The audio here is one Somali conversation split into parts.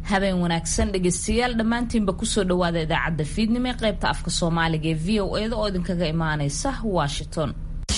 habeen wanaagsan dhegeystayaal dhammaantiinba kusoo dhawaada idaacadda fiidnimo ee qaybta afka soomaaliga ee v o eda oo idinkaga imaaneysa washington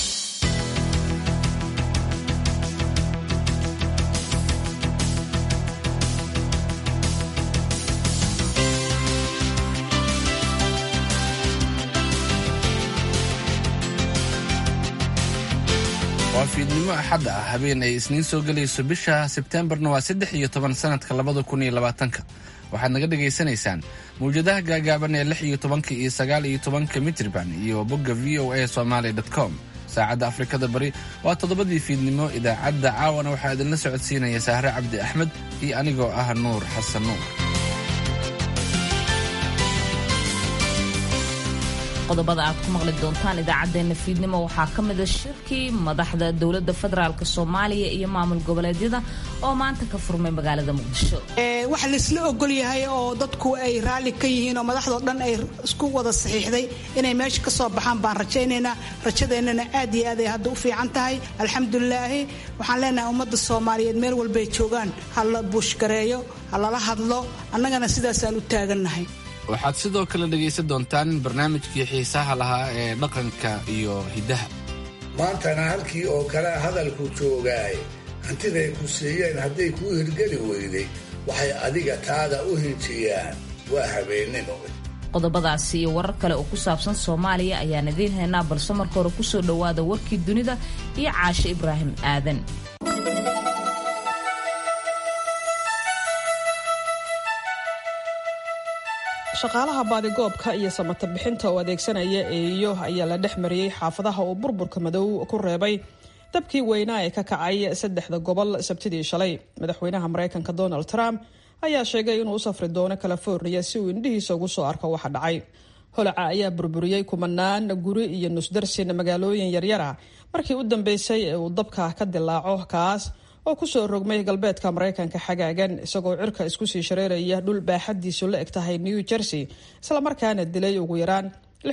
waa fiidnimo axad ah habeen ay isniin soo gelayso bisha sebteembarna waa saddex iyo toban sanadka labada kun iyo labaatanka waxaad naga dhagaysanaysaan mawjadaha gaagaaban ee lix iyo tobanka iyo sagaal iyo tobanka mitriban iyo bogga v o a somaali com saacadda afrikada bari waa toddobadii fiidnimo idaacadda caawana waxaa idinla socodsiinaya sahre cabdi axmed iyo anigoo ah nuur xasan nuur qodobada aad ku maqli doontaan idaacadeena fiidnimo waxaa ka mida shirkii madaxda dowlada federaalk soomaaliya iyo maamul goboleedyada oo maanta ka furmay magaalada muqdisho waxa laisla ogol yahay oo dadku ay raalli ka yihiin oo madaxdao dhan ay isku wada saxiixday inay meesha ka soo baxaan baan rajaynaynaa rajadeennana aad iyo aad ay hadda u fiican tahay alxamdulilaahi waxaan leenahay ummadda soomaaliyeed meel walbay joogaan ha la buushgareeyo ha lala hadlo annagana sidaasaan u taagannahay waxaad sidoo kale dhegaysan doontaan barnaamijkii xiisaha lahaa ee dhaqanka iyo hiddaha maantana halkii oo kale hadalku joogaay hantiday ku siiyeen hadday kuu hirgeli weyday waxay adiga taada u hinjiyaan waa habeennimo qodobadaasi iyo warar kale oo ku saabsan soomaaliya ayaan idiin haynaa balse marka hore kusoo dhowaada warkii dunida iyo caashe ibraahim aadan shaqaalaha baadigoobka iyo samata bixinta oo adeegsanaya eeyo ayaa la dhex mariyey xaafadaha uu burburka madow ku reebay dabkii weynaa ee ka kacay saddexda gobol sabtidii shalay madaxweynaha maraykanka donald trump ayaa sheegay inuu u safri doono california si uu indhihiisa ugu soo arko waxa dhacay holaca ayaa burburiyey kumanaan guri iyo nusdarsin magaalooyin yaryara markii u dambeysay ee uu dabka ka dilaaco kaas oo kusoo rogmay galbeedka maraykanka xagaagan isagoo cirka isku sii shareeraya dhul baaxadiisu la eg tahay new jersey islamarkaana dilay ugu yaraan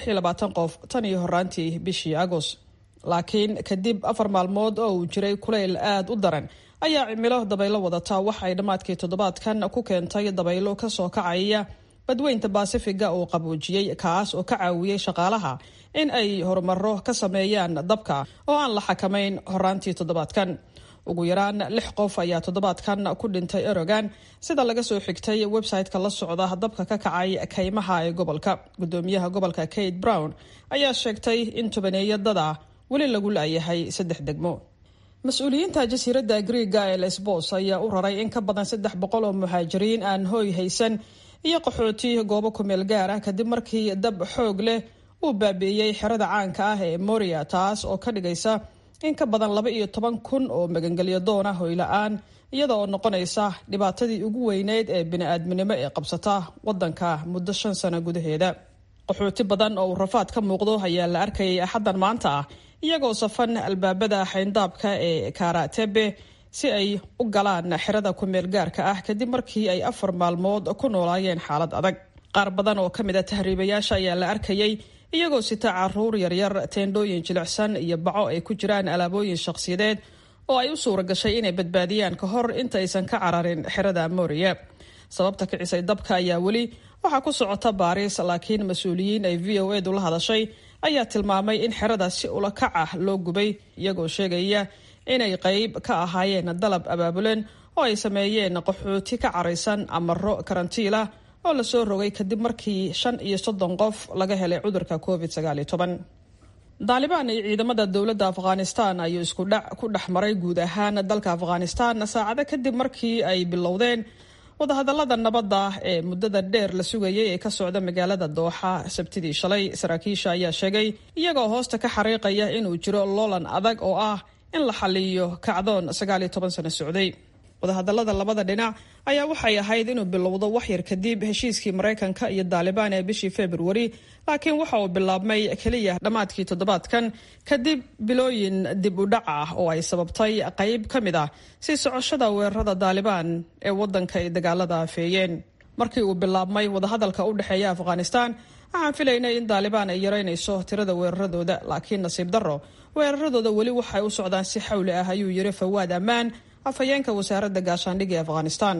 qof tan iyo horaantii bishii agost laakiin kadib afar maalmood oo uu jiray kulayl aad u daran ayaa cimilo dabaylo wadata waxa ay dhammaadkii toddobaadkan ku keentay dabaylo kasoo kacaya badweynta baasifiga uu qaboojiyey kaas oo ka caawiyey shaqaalaha in ay horumaro ka sameeyaan dabka oo aan la xakamayn horaantii toddobaadkan ugu yaraan lix qof ayaa toddobaadkan ku dhintay erogan sida laga soo xigtay website-ka la socda dabka ka kacay kaymaha ee gobolka gudoomiyaha gobolka kate brown ayaa sheegtay in tobaneeya dada weli lagu laayahay saddex degmo mas-uuliyiinta jasiiradda griega ee lesbos ayaa u raray in ka badan saddex boqol oo muhaajiriin aan hooy haysan iyo qaxooti goobo kumeel gaar ah kadib markii dab xoog leh uu baabi'iyey xerada caanka ah ee moria taas oo ka dhigaysa in ka badan laba iyo toban kun oo magangelyo doona hoyla-aan iyada oo noqonaysa dhibaatadii ugu weyneyd ee bini-aadminimo ee qabsata wadanka muddo shan sano gudaheeda qaxooti badan oo uu rafaad ka muuqdo ayaa la arkayay axaddan maanta ah iyagoo safan albaabada xayndaabka ee karatebe si ay u galaan xerada kumeel gaarka ah kadib markii ay afar maalmood ku noolaayeen xaalad adag qaar badan oo ka mid a tahriibayaasha ayaa la arkayay iyagoo sita caruur yaryar teendhooyin jilicsan iyo baco ay ku jiraan alaabooyin shakhsiyadeed oo ay u suura gashay inay badbaadiyaan ka hor intaaysan ka cararin xerada moriya sababta kicisay dabka ayaa weli waxaa ku socota baariis laakiin mas-uuliyiin ay v o edu la hadashay ayaa tilmaamay in xerada si ula kac ah loo gubay iyagoo sheegaya inay qayb ka ahaayeen dalab abaabulen oo ay sameeyeen qaxooti ka caraysan amaro karantiila oo lasoo rogay kadib markii shan iyo soddon qof laga helay cudurka covid sagaaliyo toban daalibaan iyo ciidamada dowladda afghanistan ayuu isku dhac ku dhex maray guud ahaan dalka afghanistan saacado kadib markii ay bilowdeen wadahadalada nabadda ee muddada dheer la sugayay ee ka socda magaalada dooxa sabtidii shalay saraakiisha ayaa sheegay iyagoo hoosta ka xariiqaya inuu jiro loolan adag oo ah in la xaliyo kacdoon sagaaliyo toban sano socday wadahadalada labada dhinac ayaa waxay ahayd inuu bilowdo waxyar kadib heshiiskii maraykanka iyo daalibaan ee bishii februari laakiin waxa uu bilaabmay keliya dhammaadkii toddobaadkan kadib bilooyin dib u dhac ah oo ay sababtay qayb ka mid ah sii socoshada weerarada daalibaan ee wadanka ay dagaalada afeeyeen markii uu bilaabmay wadahadalka u dhexeeya afghanistan waxaan filaynay in daalibaan ay yaraynayso tirada weeraradooda laakiin nasiib darro weeraradooda weli waxay u socdaan si xawli ah ayuu yiri fawaad ammaan afhayeenka wasaaradda gaashaandhigga ee afghanistan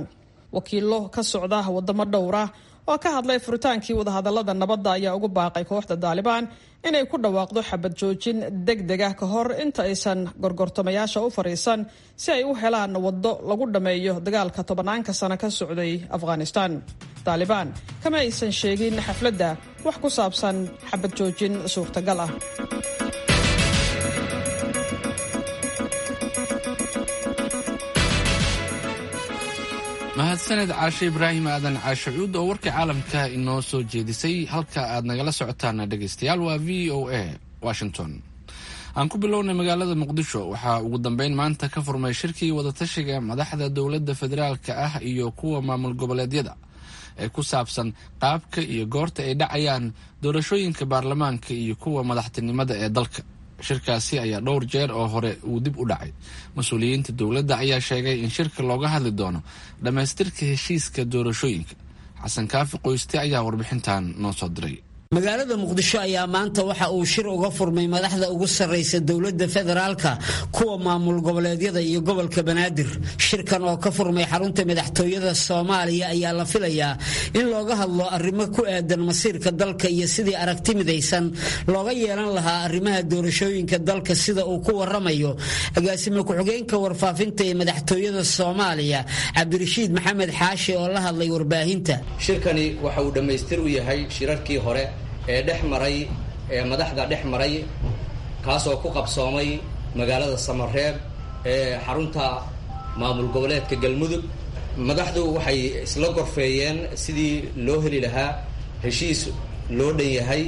wakiilo ka socda wadamo dhowra oo ka hadlay furitaankii wadahadalada nabadda ayaa ugu baaqay kooxda daalibaan inay ku dhawaaqdo xabad joojin deg deg ah ka hor inta aysan gorgortamayaasha u fariisan si ay u helaan waddo lagu dhammeeyo dagaalka tobanaanka sano ka socday afghanistan daalibaan kama aysan sheegin xafladda wax ku saabsan xabad joojin suurtagal ah mahadsaned caashe ibraahim aadan caashe cuud oo warkii caalamka inoo soo jeedisay halka aad nagala socotaan dhegaystayaal waa v o a washington aan ku bilownay magaalada muqdisho waxaa ugu dambeyn maanta ka furmay shirkii wadatashiga madaxda dowladda federaalka ah iyo kuwa maamul goboleedyada ee ku saabsan qaabka iyo goorta ay dhacayaan doorashooyinka baarlamaanka iyo kuwa madaxtinimada ee dalka shirkaasi ayaa dhowr jeer oo hore uu dib u dhacay mas-uuliyiinta dowladda ayaa sheegay in shirka looga hadli doono dhammaystirka heshiiska doorashooyinka xasan kaafi qoyste ayaa warbixintan noo soo diray magaalada muqdisho ayaa maanta waxa uu shir uga furmay madaxda ugu sarraysa dowladda federaalka kuwa maamul goboleedyada iyo gobolka banaadir shirkan oo ka furmay xarunta madaxtooyada soomaaliya ayaa la filayaa in looga hadlo arrimo ku aadan masiirka dalka iyo sidii aragti midaysan looga yeelan lahaa arrimaha doorashooyinka dalka sida uu ku waramayo agaasime ku-xigeenka warfaafinta ee madaxtooyada soomaaliya cabdirashiid maxamed xaashi oo la hadlay warbaahinta shirkani waxa uu dhammaystir u yahay shirarkii hore ee dhex maray ee madaxda dhex maray kaasoo ku qabsoomay magaalada samareeb ee xarunta maamul goboleedka galmudug madaxdu waxay isla gorfeeyeen sidii loo heli lahaa heshiis loo dhan yahay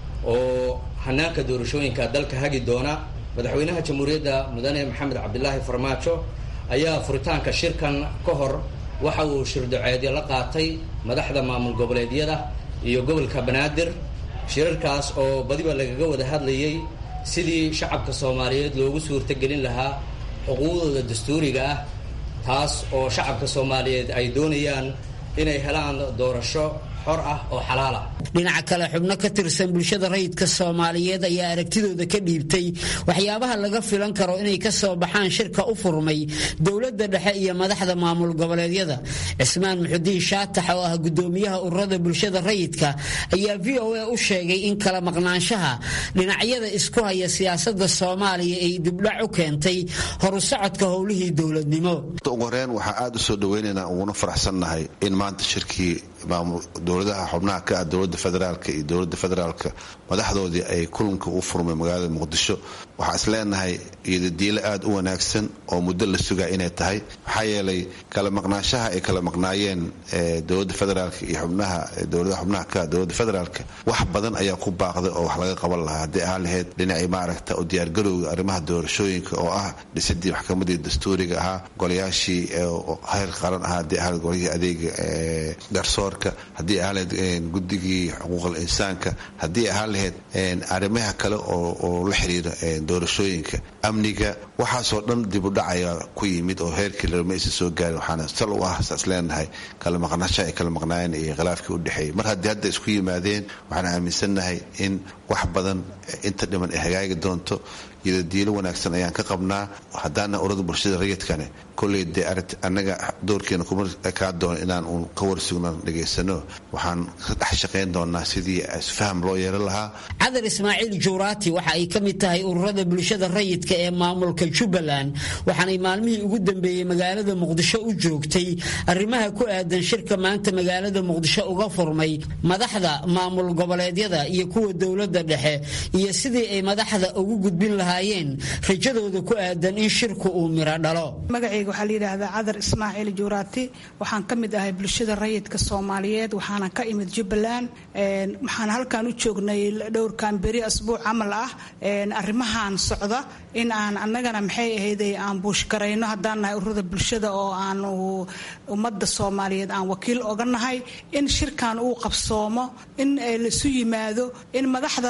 oo hanaanka doorashooyinka dalka hagi doona madaxweynaha jamhuuriyadda mudane maxamed cabdilaahi farmaajo ayaa furitaanka shirkan ka hor waxa uu shirdoceedyo la qaatay madaxda maamul goboleedyada iyo gobolka banaadir shirarkaas oo badiba lagaga wada hadlayay sidii shacabka soomaaliyeed loogu suurtagelin lahaa xuquuqdooda dastuuriga ah taas oo shacabka soomaaliyeed ay doonayaan inay helaan doorasho xor ah oo xalaal ah dhinaca kale xubno ka tirsan bulshada rayidka soomaaliyeed ayaa aragtidooda ka dhiibtay waxyaabaha laga filan karo inay ka soo baxaan shirka u furmay dowladda dhexe iyo madaxda maamul goboleedyada cismaan muxudiin shaatax oo ah gudoomiyaha ururada bulshada rayidka ayaa v o a u sheegay in kala maqnaanshaha dhinacyada isku haya siyaasada soomaaliya ay dibdhac u keentay horu socodka howlihii dowladnimo ugu horeen waxaa aada u soo dhaweynaynaa uguna faraxsannahay in maanta shirkii dowladaha xubnaha ka ah dowlada federaalk iyo dowlada federaalka madaxdoodii ay kulanka u furmay magaalada muqdisho waxaa is leenahay iyodadiilo aada u wanaagsan oo muddo la sugaa inay tahay maxaa yeelay kala maqnaanshaha ay kala maqnaayeen dowlada federaalk iyo xubnaha dowladaha xubnaha ka ah dowlada federaalk wax badan ayaa ku baaqday oo wax laga qaban lahaa haddii ahaan lahayd dhinacii maaragta u diyaargarowga arrimaha doorashooyinka oo ah dhisidii maxkamadii dastuuriga ahaa golayaashii heer qaran ahaa haddii ahaan golihii adeega garsoorka haddii ahaan lahayd guddigii xuquuqal insaanka haddii ahaan lahayd arrimaha kale oo la xiriira doorashooyinka amniga waxaasoo dhan dibudhacaya ku yimid oo heerkii lama aysan soo gaarin waxaana sal u ah saas leenahay kala maqnasha ay kala maqnaayeen iyo khilaafkii u dhexeeyey mar haddii hadda isku yimaadeen waxaan aaminsannahay in wax badan inta dhiman ay hagaagi doonto iyadadiilo wanaagsan ayaan ka qabnaa haddaana urada bulshada rayidkane kolley dee aragti annaga doorkeena kuma kaa doono inaan uun ka warsugno dhegaysano waxaan ka dhex shaqayn doonaa sidii isfaham loo yeelan lahaa cadar ismaaciil juuraati waxa ay ka mid tahay ururada bulshada rayidka ee maamulka jubbaland waxaanay maalmihii ugu dambeeyey magaalada muqdisho u joogtay arrimaha ku aadan shirka maanta magaalada muqdisho uga furmay madaxda maamul goboleedyada iyo kuwa dowladda dhexe iyo sidii ay madaxda ugu gudbin lahaayeen rajadooda ku aadan in shirku uu miro dhalo magacayga waxaa la yidhaahdaa cadar ismaaciil juuraati waxaan ka mid ahay bulshada rayidka soomaaliyeed waxaana ka imid jubbaland waxaan halkan u joognay dhowrkan beri asbuuc camal ah arrimahan socda in aan annagana maxay ahayday aan buushgarayno haddaan nahay ururada bulshada oo aan ummadda soomaaliyeed aan wakiil oga nahay in shirkan uu qabsoomo in laisu yimaado in madaxda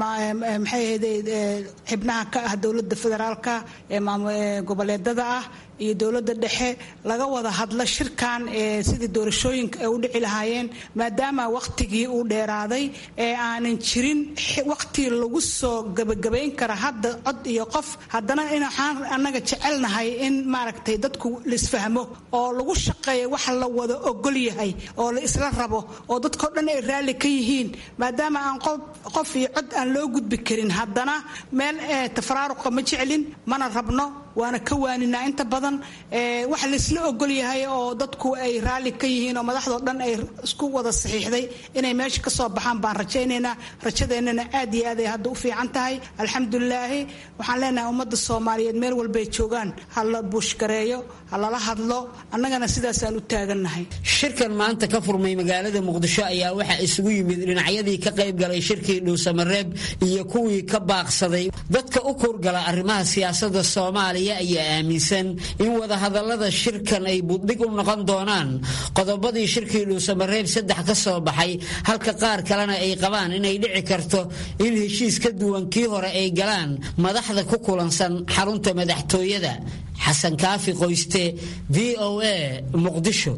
maxay ahayday xibnaha ka ah dowladda federaalka ee goboleedada ah iyo dowladda dhexe laga wada hadlo shirkan ee sidii doorashooyinka ay u dhici lahaayeen maadaama wakhtigii uu dheeraaday ee aanan jirin wakhti lagu soo gebagabayn kara hadda cod iyo qof haddana in waxaan annaga jecelnahay in maaragtay dadku laisfahmo oo lagu shaqeeyo wax la wada ogol yahay oo la isla rabo oo dadkao dhan ay raalli ka yihiin maadaama aan qof iyo cod aan loo gudbi karin haddana meel tafaraaruqa ma jeclin mana rabno waana ka waaninaa inta badan wax laisla ogol yahay oo dadku ay raalli ka yihiin oo madaxdoo dhan ay isku wada saxiixday inay meesha ka soo baxaan baan rajaynaynaa rajadeennana aad iyo aad ay hadda u fiican tahay alxamdulilaahi waxaan leenahay ummadda soomaaliyeed meel walbay joogaan ha la buushgareeyo ha lala hadlo annagana sidaasaan u taagannahay shirkan maanta ka furmay magaalada muqdisho ayaa waxaa isugu yimid dhinacyadii ka qayb galay shirkii dhuusamareeb iyo kuwii ka baaqsaday dadka u kurgala arrimaha siyaasada soomaaliya ayaa aaminsan in wadahadalada shirkan ay buddhig u noqon doonaan qodobadii shirkii dhuusamareeb saddex ka soo baxay halka qaar kalena ay qabaan inay dhici karto in heshiis ka duwan kii hore ay galaan madaxda ku kulansan xarunta madaxtooyada xasan kaafi qoyste v o a muqdisho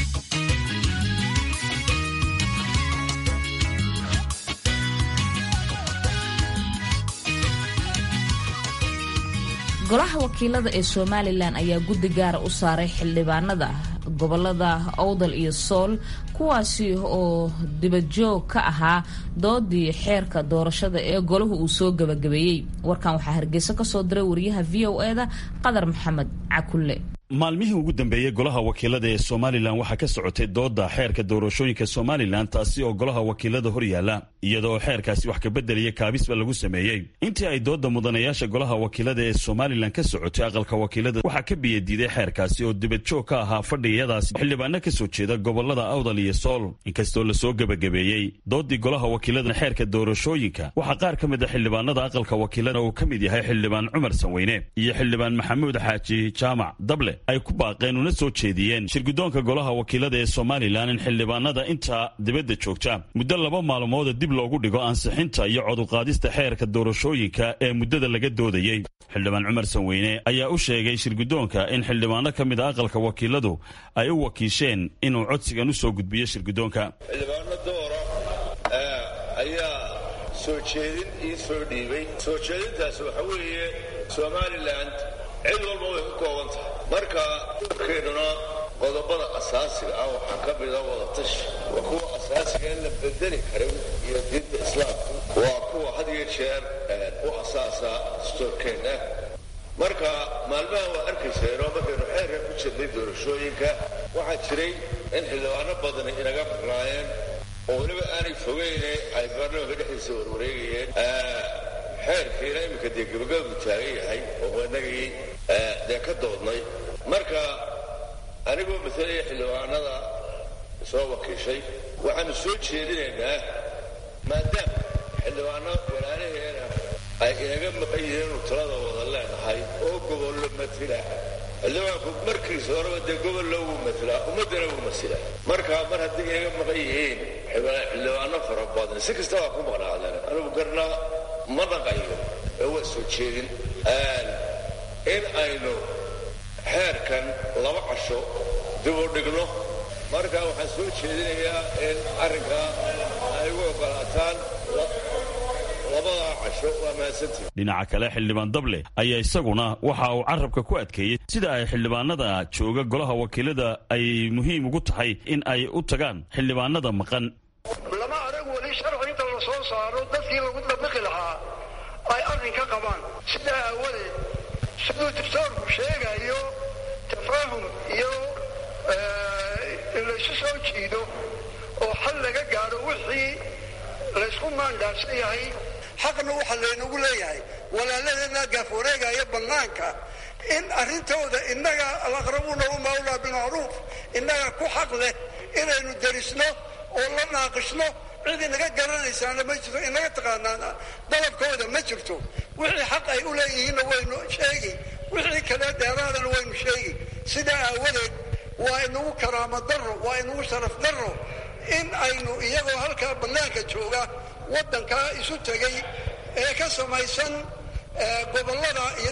golaha wakiilada ee somalilan ayaa guddi gaara u saaray xildhibaanada gobolada owdal iyo sool kuwaasi oo dibajoog ka ahaa doodii xeerka doorashada ee golahu uu soo gabagabeeyey warkan waxaa hargeysa kasoo diray wariyaha v o eda qadar maxamed cakulle maalmihii ugu dambeeyey golaha wakiilada ee somalilan waxaa ka socotay dooda xeerka doorashooyinka somalilan taasi oo golaha wakiilada hor yaalla iyada oo xeerkaasi wax kabeddelaya kaabisba lagu sameeyey intii ay dooda mudanayaasha golaha wakiilada ee somalilan ka socotay aqalka wakiilada waxaa ka biyadiiday xeerkaasi oo dibadjoog ka ahaa fadhiyadaasi xildhibaano ka soo jeeda gobolada awdal iyo sool inkastoo lasoo gebagabeeyey doodii golaha wakiilada xeerka doorashooyinka waxaa qaar ka mid a xildhibaanada aqalka wakiilada uu ka mid yahay xildhibaan cumar sanweyne iyo xildhibaan maxamuud xaaji jaamac dable ay ku baaqeen una soo jeediyeen shirgudoonka golaha wakiilada ee somalilan in xildhibaanada intaa dibadda joogta muddo laba maalmooda dib loogu dhigo ansixinta iyo coduqaadista xeerka doorashooyinka ee muddada laga doodayey xildhibaan cumar sanweyne ayaa u sheegay shirgudoonka in xildhibaano ka mid a aqalka wakiiladu ay u wakiisheen inuu codsigan u soo gudbiyo shirgudoonka xildhibaano doora ayaa soo jeedin ii soo dhiibay soo jeedintaas waxa weeye somalilan cid walba way ka kooban tahay marka keennuna qodobada asaasiga ah waxaa ka mida wadatashi waa kuwa asaasiga in la bedeli karin iyo diinta islaamka waa kuwa had iyo jeer u asaasa stoorkeenna marka maalmaha waa arkayseenoo markaynu xeerka ku jirnay doorashooyinka waxaa jiray in xildhibaano badani inaga maqnaayeen oo weliba aanay fogeyne ay baarlamaanka dhexdiisa warwareegayeen xeerkiina iminka dee gabagabadu taagan yahay oo inagii dee ka doodnay marka anigoo matalaya xildhibaanada soo wakiishay waxaanu soo jeedinaynaa maadaama xildhibaano walaalaheena ay inaga maqan yihiin inu talada wada leenahay oo gobollo matila xildhibaanku markiisa horeba dee gobollo wuu matlaa ummaddana wuu masilaa marka mar haddii inaga maqan yihiin xildhibaano fara badan si kasta waa ku maqnaadeen anigu garna ma dhaqayo ee waa soo jeedin in aynu xeerkan laba casho dib u dhigno marka waxaan soo jeedinayaa in arrinkaa ay ugu ogolaataan labadaa casho waa mahadsantii dhinaca kale xildhibaan dable ayaa isaguna waxa uu carabka ku adkeeyey sida ay xildhibaanada jooga golaha wakiilada ay muhiim ugu tahay in ay u tagaan xildhibaanada maqan lama arag weli sharci inta la soo saaro dadkii lagu dabaqi lahaa ay arrin ka qabaan sidaa aawadeed siduu dictoorku sheegayo tafaahum iyo in laysu soo jiido oo xal laga gaadho wixii laysku maandaarsan yahay xaqna waxa laynagu leeyahay walaaladeenna gaaf wareegaya bannaanka in arrintooda innaga alaqrabuuna u mawlaa bilmacruuf innaga ku xaq leh inaynu darisno oo la naaqishno cid inaga garanaysaana ma jirto inaga taqaanaana dalabkooda ma jirto wixii xaq ay u leeyihiinna waynu sheegi wixii kale dheeraadana waynu sheegi sidaa aawadeed waa inagu karaamo darro waa inagu sharaf darro in aynu iyagoo halkaa bannaanka jooga waddankaa isu tegay ee ka samaysan gobollada iyo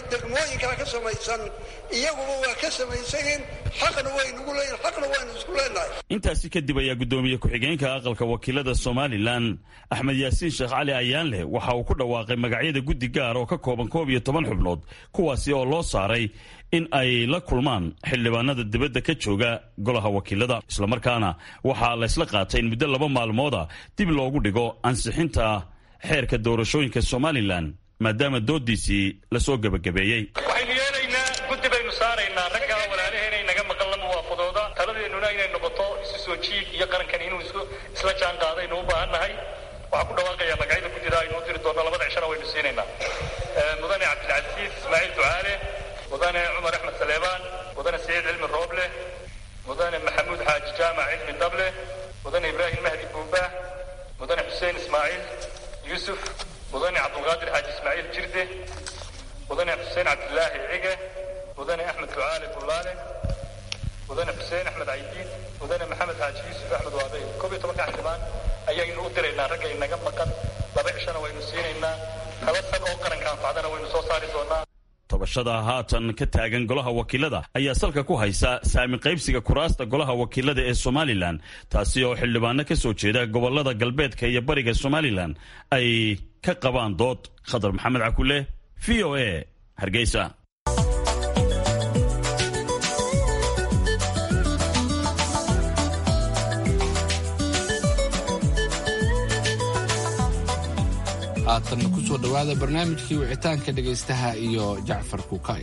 degmooyinkaa ka samaysan iyaguba waa ka samaysayin xaqna waynugu leeyihin xaqna waynu isku leenahay intaasi kadib ayaa guddoomiye ku-xigeenka aqalka wakiilada somalilan axmed yaasiin sheekh cali ayaanleh waxa uu ku dhawaaqay magacyada guddi gaar oo ka kooban koob iyo toban xubnood kuwaasi oo loo saaray in ay la kulmaan xildhibaanada dibadda ka jooga golaha wakiilada islamarkaana waxaa laysla qaatay in muddo laba maalmooda dib loogu dhigo ansixinta xeerka doorashooyinka somalilan maadaama doodiisii lasoo gebagabeeyey waxaynu yeelaynaa guddi baynu saaraynaa raggaa walaalaheena inaga maqan la muwaafadooda taladeennuna inay noqoto isu soo jiid iyo qarankan inuu isla jaan qaada aynu u baahan nahay waxaan ku dhawaaqayaa magacyada guddida aynu u diri doonno labada cishana waynu siinaynaa mudane cabdilcasiis ismaaciil ducaale mudane cumar axmed saleebaan mudane saciid cilmi rooble mudane maxamuud xaaji jaamac cilmi dable mudane ibraahim mahdi buubaah mudane xuseen ismaaciil yuusuf mudane cabdulqaadir xaaji ismaaciil jirde mudane xuseen cabdilaahi cige mudane axmed ducaale bullaale mudane xuseen axmed caydiid mudane maxamed xaaji yuusuf axmed waabey koob iyo tobanka xildhibaan ayaynu u diraynaa ragga inaga maqan laba cishana waynu siinaynaa kala sag oo qaranka anfacdana waynu soo saari doonaa tobashada haatan ka taagan golaha wakiilada ayaa salka ku haysa saami qaybsiga kuraasta golaha wakiilada ee somalilan taasi oo xildhibaano ka soo jeeda gobolada galbeedka iyo bariga somalilan ay ka qabaan dood khadar maxamed cakule v o a hargeysa haatanna ku soo dhowaada barnaamijkii wicitaanka dhegaystaha iyo jacfar kuukay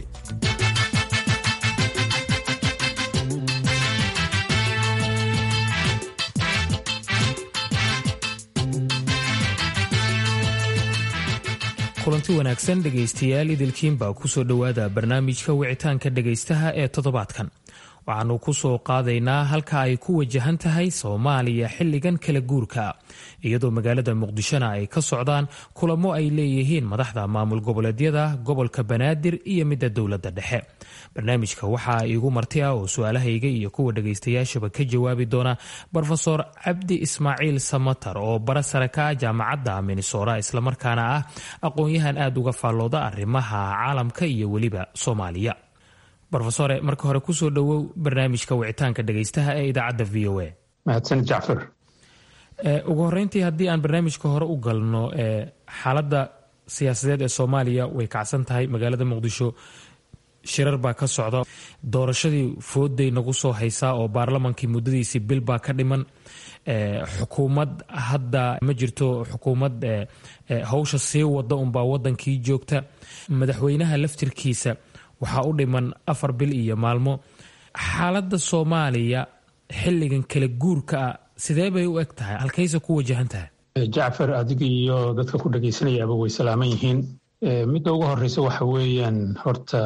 kulanti wanaagsan dhegaystayaal idilkiinbaa ku soo dhowaada barnaamijka wicitaanka dhegaystaha ee toddobaadkan waxaannu ku soo qaadaynaa halka ay ku wajahan tahay soomaaliya xilligan kala guurka iyadoo magaalada muqdishona ay ka socdaan kulamo ay leeyihiin madaxda maamul goboleedyada gobolka banaadir iyo midda dowladda dhexe barnaamijka waxaa iigu marti ah oo su-aalahayga iyo kuwa dhagaystayaashaba ka jawaabi doona rofeor cabdi ismaaciil samatar oo bara sare ka ah jaamacadda minesora islamarkaana ah aqoon-yahan aada uga faallooda arrimaha caalamka iyo weliba soomaaliya rofesore marka hore kusoo dhowow barnaamijka wicitaanka dhegaystaha ee idaacadda v o a mahadsan jacfar ugu horeyntii haddii aan barnaamijka hore u galno xaaladda siyaasadeed ee soomaaliya way kacsan tahay magaalada muqdisho shirar baa ka socda doorashadii fooday nagu soo haysaa oo baarlamankii muddadiisii bil baa ka dhiman xukuumad hadda ma jirto xukuumad hawsha sii wada unbaa wadankii joogta madaxweynaha laftirkiisa waxaa u dhiman afar bil iyo maalmo xaaladda soomaaliya xilligan kala guurka ah sidee bay u eg tahay halkayse ku wajahan tahay jacfar adiga iyo dadka ku dhagaysanayaaba way salaaman yihiin midda ugu horeysa waxa weeyaan horta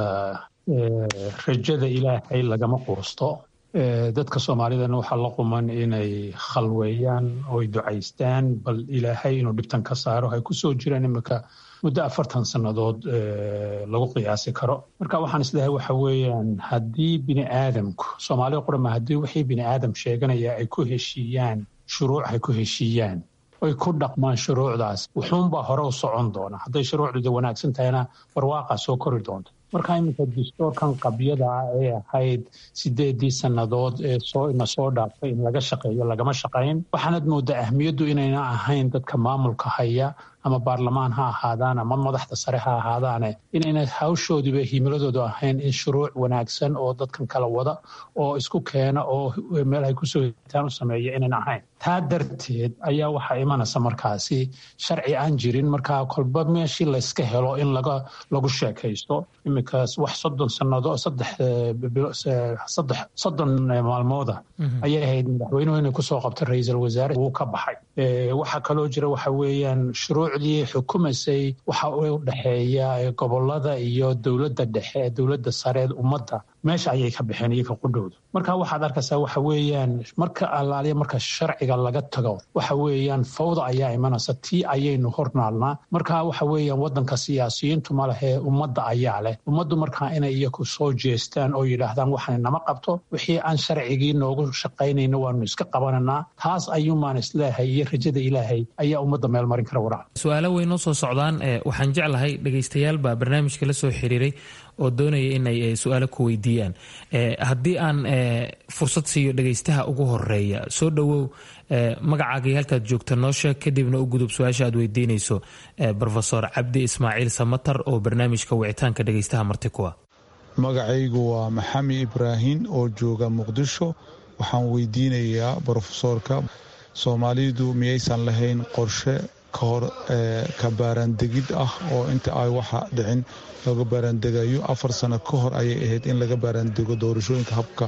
rajada ilaahay lagama quusto dadka soomaalidana waxaa la quman inay khalweeyaan oy ducaystaan bal ilaahay inuu dhibtan ka saaro hay kusoo jiraan imika muddo afartan sannadood lagu qiyaasi karo marka waxaan islehay waxa weeyaan haddii bini aadamku soomaalida qurama haddii wixii bini aadam sheeganaya ay ku heshiiyaan shuruuc ay ku heshiiyaan oy ku dhaqmaan shuruucdaas wuxuunbaa hore u socon doona hadday shuruucduda wanaagsan tahayna barwaaqaa soo kori doonta marka iminka dastoorkan qabyada ah ee ahayd sideedii sannadood ee soo ina soo dhaaftay in laga shaqeeyo lagama shaqayn waxaanad moodaa ahmiyaddu inayna ahayn dadka maamulka haya ama baarlamaan ha ahaadaan ama madaxda sare ha ahaadaane inayna hawshoodiiba himiladoodu ahayn in shuruuc wanaagsan oo dadkan kala wada oo isku keena oo meel ay kusoo hitaan u sameeya inayna ahayn taa darteed ayaa waxaa imanaysa markaasi sharci aan jirin markaa kolba meeshii layska helo in laga lagu sheekaysto iminkaas wax soddon sanado saddex saddex soddon maalmooda ayay ahayd madaxweynuhu inay kusoo qabta ra-iisul wasaare wuu ka baxay waxaa kaloo jira waxa weeyaan shuruucdii xukumaysay waxa u dhexeeya gobolada iyo dowladda dhexe ee dowladda sareed ummadda meesha ayay ka baxeen iyaga qudhowda marka waxaad arkaysaa waxa weeyaan marka allaaliya marka sharciga laga tago waxa weeyaan fawda ayaa imanaysa tii ayaynu hornaalnaa marka waxa weeyaan wadanka siyaasiyiintu ma lehee ummadda ayaa leh ummaddu markaa inay iyaku soo jeestaan oo yidhaahdaan waxaan nama qabto wixii aan sharcigii noogu shaqaynayno waanu iska qabananaa taas ayuumaan isleehay iyo rajada ilaahay ayaa ummadda meel marin kara warac su-aalo way noo soo socdaan waxaan jeclahay dhegaystayaal baa barnaamijka la soo xiriiray oo doonaya inay su-aalo ku weydiiyaan haddii aan fursad siiyo dhegaystaha ugu horeeya soo dhowow magacaagii halkaad joogta noo sheeg kadibna u gudub su-aasha aad weydiinayso rofesor cabdi ismaaciil samatar oo barnaamijka wicitaanka dhegaystaha marti kuwa magacaygu waa maxami ibraahin oo jooga muqdisho waxaan weydiinayaa brofesoorka soomaalidu miyaysan lahayn qorshe ka hor ka baaraandegid ah oo inta ay waxa dhicin looga baaraandegayo afar sano ka hor ayay ahayd in laga baaraandego doorashooyinka habka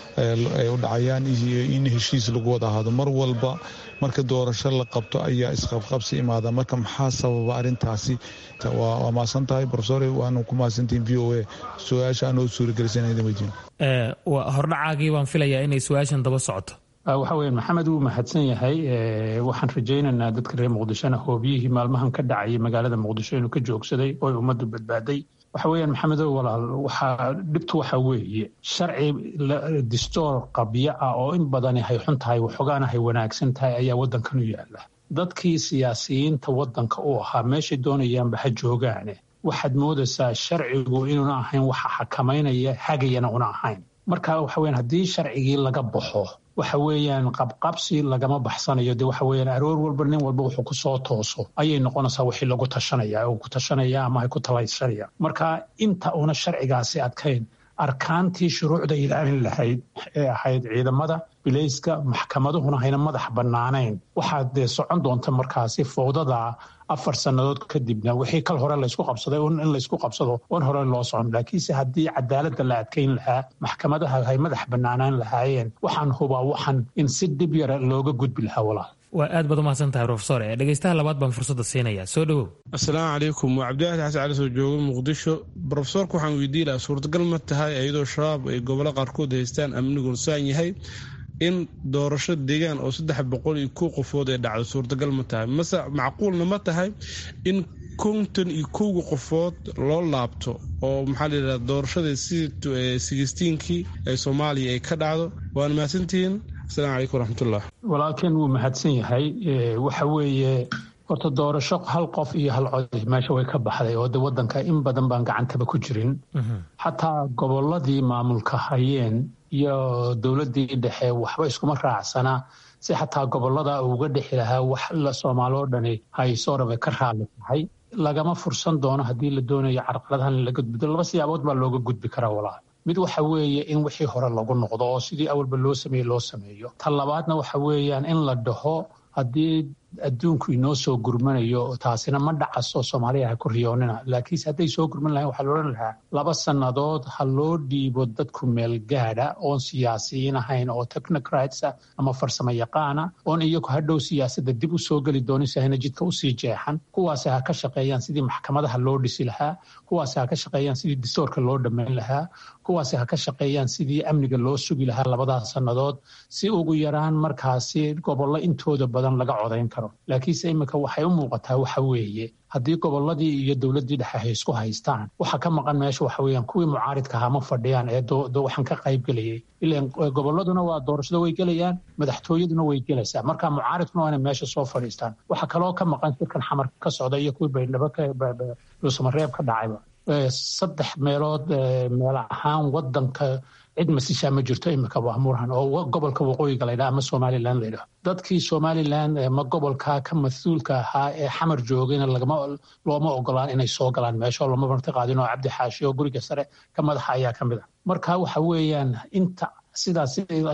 ay u dhacayaan iyo in heshiis lagu wada ahaado mar walba marka doorasho la qabto ayaa isqabqabsi imaada marka maxaa sababa arintaasi waa maasan tahay rofesor waanu ku mahadsantihin v o a su-aasha anoo suuragelisanaydin hordhacaagii baan filayaa inay su-aashan daba socoto waxa weya maxamed wuu mahadsan yahay waxaan rajaynaynaa dadka reer muqdishona hoobiyihii maalmahan ka dhacayay magaalada muqdisho inuu ka joogsaday oo ummaddu badbaaday waxa weeyaan maxamedow walaal waxaa dhibtu waxa weeye sharci distoor qabyo ah oo in badani hay xun tahay waxoogaana hay wanaagsan tahay ayaa waddankan u yaala dadkii siyaasiyiinta waddanka u ahaa meeshay doonayaanba ha joogaane waxaad moodaysaa sharcigu inuuna ahayn waxa xakamaynaya hagayana una ahayn marka waxa weyan haddii sharcigii laga baxo waxa weeyaan qabqabsi lagama baxsanayo de waxa weeyaan aroor walba nin walba wuxuu ku soo tooso ayay noqonaysaa wixii lagu tashanaya oo ku tashanaya ama ay ku talaysanaya marka inta una sharcigaasi adkayn arkaantii shuruucda ilaalin lahayd ee ahayd ciidamada bilayska maxkamaduhuna hayna madax bannaanayn waxaa dee socon doonta markaasi fowdada afar sannadood kadibna wixii kal hore laysku qabsaday in laysku qabsado oon hore loo socon laakiinse haddii cadaaladda la adkayn lahaa maxkamadaha hay madax bannaanaan lahaayeen waxaan hubaa waxan in si dhib yara looga gudbi lahaa walaal waa aad baad umahadsan tahay rofesor dhegaystaha labaad baan fursadda siinayaa soo dhowow asalaamu calaykum waa cabdiwaxid xasan cali soo jooga muqdisho rofesorka waxaan weydiin lahaa suurtagal ma tahay iyadoo shabaab ay gobollo qaarkood haystaan amnigoon saan yahay in doorasho deegaan oo saddex boqol iyo kow qofood ay dhacdo suurtagal ma tahay mase macquulna ma tahay in konton iyo kowga qofood loo laabto oo maxaa layidhahda doorashada sigisteenkii ee soomaaliya ay ka dhacdo waana mahadsantihiin asalaamu calaykum waraxmatullah walaalkeen wuu mahadsan yahay waxa weeye horta doorasho hal qof iyo hal cod meesha way ka baxday oo de waddanka in badan baan gacantaba ku jirin xataa gobolladii maamulka hayeen iyo dowladdii dhexe waxba iskuma raacsana si xataa gobollada uga dhexi lahaa wax la soomaaloo dhani haysooraba ka raali tahay lagama fursan doono haddii la doonayo carqaladahan in laga gudbo laba siyaabood baa looga gudbi karaa walaal mid waxa weeye in wixii hore lagu noqdo oo sidii awalba loo sameeye loo sameeyo ta labaadna waxa weeyaan in la dhaho haddii adduunku inoo soo gurmanayo taasina ma dhacaso soomaaliya ha ku riyoonina laakiinse hadday soo gurman lahayn waxaa loodhan lahaa laba sannadood ha loo dhiibo dadku meel gaadha oon siyaasiyiin ahayn oo technocratsa ama farsamo yaqaana oon iyagu hadhow siyaasadda dib u soo geli doonin si hayna jidka usii jeexan kuwaasi ha ka shaqeeyaan sidii maxkamadaha loo dhisi lahaa kuwaasi ha ka shaqeeyaan sidii distoorka loo dhammayn lahaa kuwaasi ha ka shaqeeyaan sidii amniga loo sugi lahaa labadaas sannadood si ugu yaraan markaasi gobollo intooda badan laga codayn karo laakiinse iminka waxay u muuqataa waxa weeye haddii gobolladii iyo dowladdii dhexe hay isku haystaan waxa ka maqan meesha waxa weeyaan kuwii mucaaridka ahaa ma fadhiyaan ee waxaan ka qayb gelayay ilan gobolladuna waa doorashada way gelayaan madaxtooyaduna way gelaysaa marka mucaaridkuna waa inay meesha soo fadhiistaan waxa kaloo ka maqan shirkan xamar ka socda iyo kuwii baydhabo dhuusamareeb ka dhacayba saddex meelood meel ahaan wadanka cid masishaa ma jirto imika wahmurhan oo gobolka waqooyiga laydhaha ama somalilan laydhaho dadkii somalilan ma gobolka ka mas-uulka ahaa ee xamar joogayna looma ogolaan inay soo galaan meesho lama marti qaadin oo cabdi xaashi oo guriga sare ka madaxa ayaa ka mid a marka waxa weeyaan inta sidaas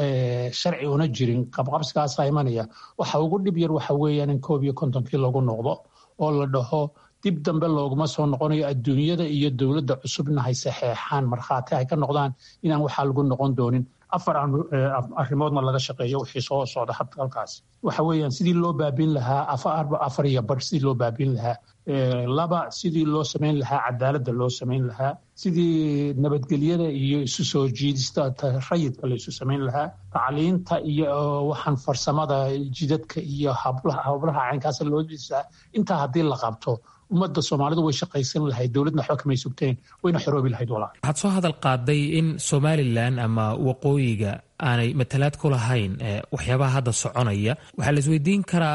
sharci una jirin qabqabsigaasa imanaya waxa ugu dhib yar waxa weeyaan in koob iyo kontonkii lagu noqdo oo la dhaho dib dambe looguma soo noqonayo adduunyada iyo dowladda cusubna hay saxeexaan markhaati ay ka noqdaan inaan waxaa lagu noqon doonin afar arrimoodna laga shaqeeyo wixii soo socda hadda halkaas waxa weeyaan sidii loo baabin lahaa afar iyo bar sidii loo baabin lahaa laba sidii loo samayn lahaa cadaaladda loo samayn lahaa sidii nabadgelyada iyo isu soo jiidista rayidka la isu samayn lahaa tacliinta iyo waxaan farsamada jidadka iyo hablaha caynkaasa loo disaa intaa haddii la qabto ummadda soomaalidu way shaqaysan lahayd dowladna waxba kamay sugteen wayna xoroobi lahayd walaal waxaad soo hadal qaaday in somalilan ama waqooyiga aanay matalaad ku lahayn waxyaabaha hadda soconaya waxaa la isweydiin karaa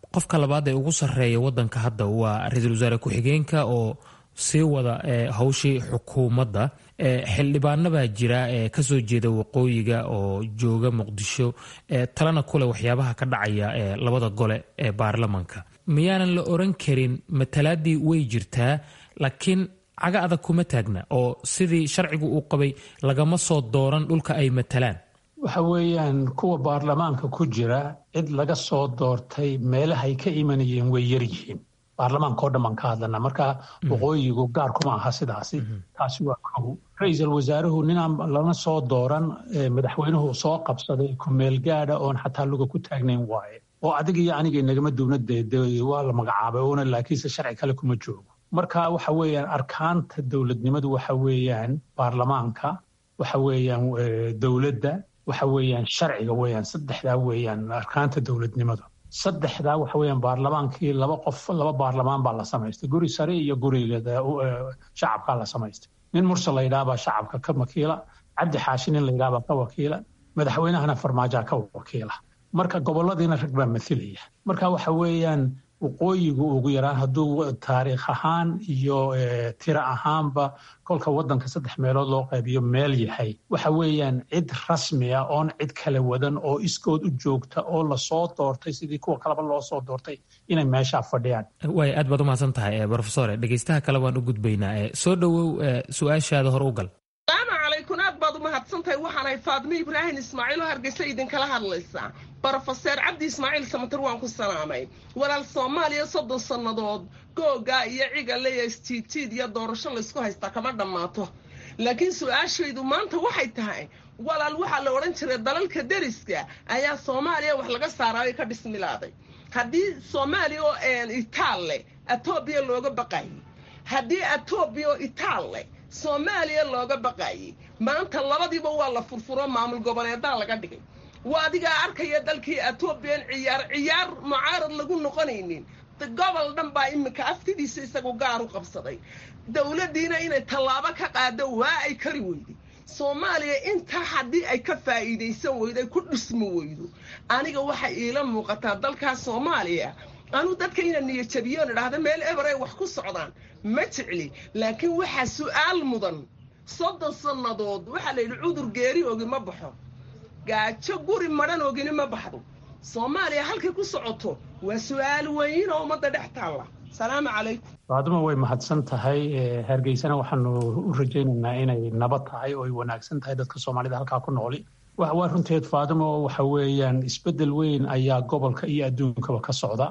qofka labaad ee ugu sarreeya wadanka hadda waa ra-iisul wasaare ku-xigeenka oo sii wada hawshii xukuumadda xildhibaano baa jira ee kasoo jeeda waqooyiga oo jooga muqdisho talana kule waxyaabaha ka dhacaya ee labada gole ee baarlamanka miyaanan la oran karin matalaadii way jirtaa laakiin caga adag kuma taagna oo sidii sharcigu uu qabay lagama soo dooran dhulka ay matalaan waxa weeyaan kuwa baarlamaanka ku jira cid laga soo doortay meelahay ka imanayeen way yaryihiin baarlamaanka oo dhan baan ka hadlanaa marka waqooyigu gaar kuma aha sidaasi taasi waa kow ra-iisul wasaaruhu ninaan lana soo dooran madaxweynuhu soo qabsaday kumeel gaadha oon xataa luga ku taagnayn waaye oo adig iyo aniga inagama duwnadee waa la magacaabay una laakiinse sharci kale kuma joogo marka waxa weeyaan arkaanta dowladnimadu waxa weeyaan baarlamaanka waxa weeyaan dowladda waxa weeyaan sharciga weeyaan saddexdaa weeyaan arkaanta dowladnimadu saddexdaa waxa weeyaan baarlamaankii laba qof laba baarlamaan baa la samaystay guri sare iyo guriga shacabkaa la samaystay nin mursal la yidhaha baa shacabka ka wakiila cabdi xaashi nin la yidhaha baa ka wakiila madaxweynahana farmaajaa ka wakiila marka goboladiina rag baa mathilaya marka waxa weeyaan waqooyigu ugu yaraan hadduu taariikh ahaan iyo tiro ahaanba kolka wadanka saddex meelood loo qaybiyo meel yahay waxa weeyaan cid rasmi ah oon cid kala wadan oo iskood u joogta oo lasoo doortay sidii kuwa kaleba loo soo doortay inay meeshaa fadhiyaan waay aad baad umahadsan tahay brofesore dhegeystaha kale waan u gudbaynaa soo dhowow su-aashaada hor u gal salaamu calaykum aad baad umahadsantahay waxaanahay faadmo ibraahim ismaaciil oo hargeysa idinkala hadlaysaa brofeser cabdi ismaaciil samatar waan ku salaamay walaal soomaaliya soddon sannadood googa iyo cigale iyo istiitiid iyo doorasho laysku haystaa kama dhammaato laakiin su-aashaydu maanta waxay tahay walaal waxaa la odhan jiray dalalka deriska ayaa soomaaliya wax laga saaraayo ka dhismilaaday haddii soomaaliya oo itaal leh etoobiya looga baqayay haddii etoobiya oo itaal leh soomaaliya looga baqayay maanta labadiiba waa la furfuro maamul goboleedaa laga dhigay waa adigaa arkaya dalkii etoobiyan ciyaar ciyaar mucaarad lagu noqonaynin gobol dhan baa iminka aftidiisa isagu gaar u qabsaday dowladdiina inay tallaabo ka qaado waa ay kari weyday soomaaliya intaa haddii ay ka faa'iidaysan weydo ay ku dhismi weydo aniga waxay iila muuqataa dalkaas soomaaliya anuu dadka ina niyajabiyoon idhaahda meel eber ay wax ku socdaan ma jecli laakiin waxaa su'aal mudan soddon sannadood waxaa la yidhi cudur geeri ogi ma baxo gaajo guri madhan ogini ma baxdo soomaaliya halkay ku socoto waa su'aal weyn oo ummadda dhex taalla salaamu calaykum faaduma way mahadsan tahay hargeysana waxaanu u rajaynaynaa inay nabad tahay oo ay wanaagsan tahay dadka soomaalida halkaa ku nooli waa runteed faaduma waxa weeyaan isbeddel weyn ayaa gobolka iyo adduunkaba ka socda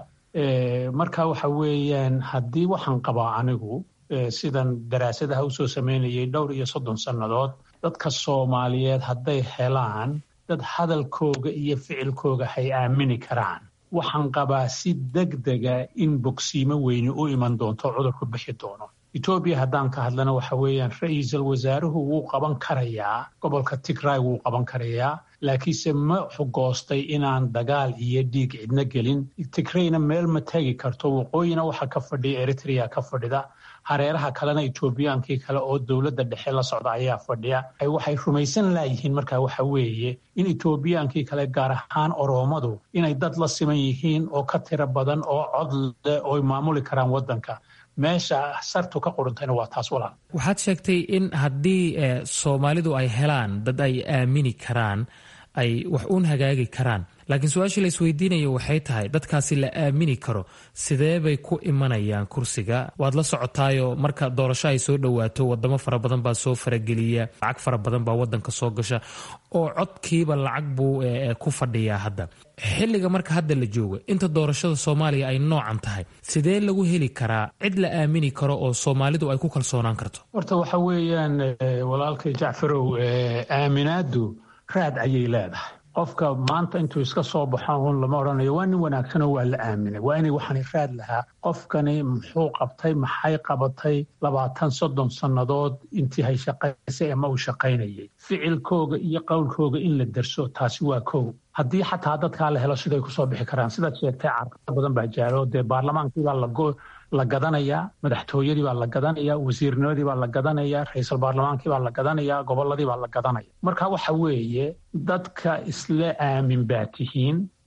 marka waxa weeyaan haddii waxaan qabaa anigu sidan daraasadaha usoo samaynayay dhowr iyo soddon sannadood dadka soomaaliyeed hadday helaan dad hadalkooga iyo ficilkooga hay aamini karaan waxaan qabaa si degdega in bogsiimo weyni u iman doonto cudurku bixi doono etoobiya haddaan ka hadlana waxa weeyaan ra-iisul wasaaruhu wuu qaban karayaa gobolka tigray wuu qaban karayaa laakiinse ma xugoostay inaan dagaal iyo dhiig cidna gelin tigrayna meel ma tegi karto waqooyina waxaa ka fadhiya eritrea ka fadhida hareeraha kalena etoobiyaankii kale oo dowladda dhexe la socda ayaa fadhiya waxay rumaysan laayihiin markaa waxa weeye in etoobiyaankii kale gaar ahaan oroomadu inay dad la siman yihiin oo ka tiro badan oo cod leh ooy maamuli karaan waddanka meesha sartu ka quruntayna waa taas walaal waxaad sheegtay in haddii soomaalidu ay helaan dad ay aamini karaan ay wax uun hagaagi karaan laakiin su-aashii la isweydiinayo waxay tahay dadkaasi la aamini karo sidee bay ku imanayaan kursiga waad la socotaayoo marka doorasho ay soo dhowaato wadamo fara badan baa soo farageliya lacag fara badan baa wadanka soo gasha oo codkiiba lacag buu ku fadhiyaa hadda xilliga marka hadda la jooga inta doorashada soomaaliya ay noocan tahay sidee lagu heli karaa cid la aamini karo oo soomaalidu ay ku kalsoonaan karto horta waxa weeyaan walaalkay jacfarow aaminaadu raad ayay leedahay qofka maanta intuu iska soo baxo un lama odhanayo waa nin wanaagsanoo waa la aaminay waa inay waxani raad lahaa qofkani muxuu qabtay maxay qabatay labaatan soddon sannadood intii hay shaqaysay ama uu shaqaynayay ficilkooga iyo qowlkooga in la derso taasi waa kow haddii xataa dadkaa la helo siday kusoo bixi karaan sidaad sheegtay carqado badan baa jaalo dee baarlamaankiibaa lago la gadanayaa madaxtooyadii baa la gadanayaa wasiirnimadii baa la gadanayaa ra-iisul baarlamaankii baa la gadanayaa gobolladii baa la gadanaya marka waxa weeye dadka isla aamin baa tihiin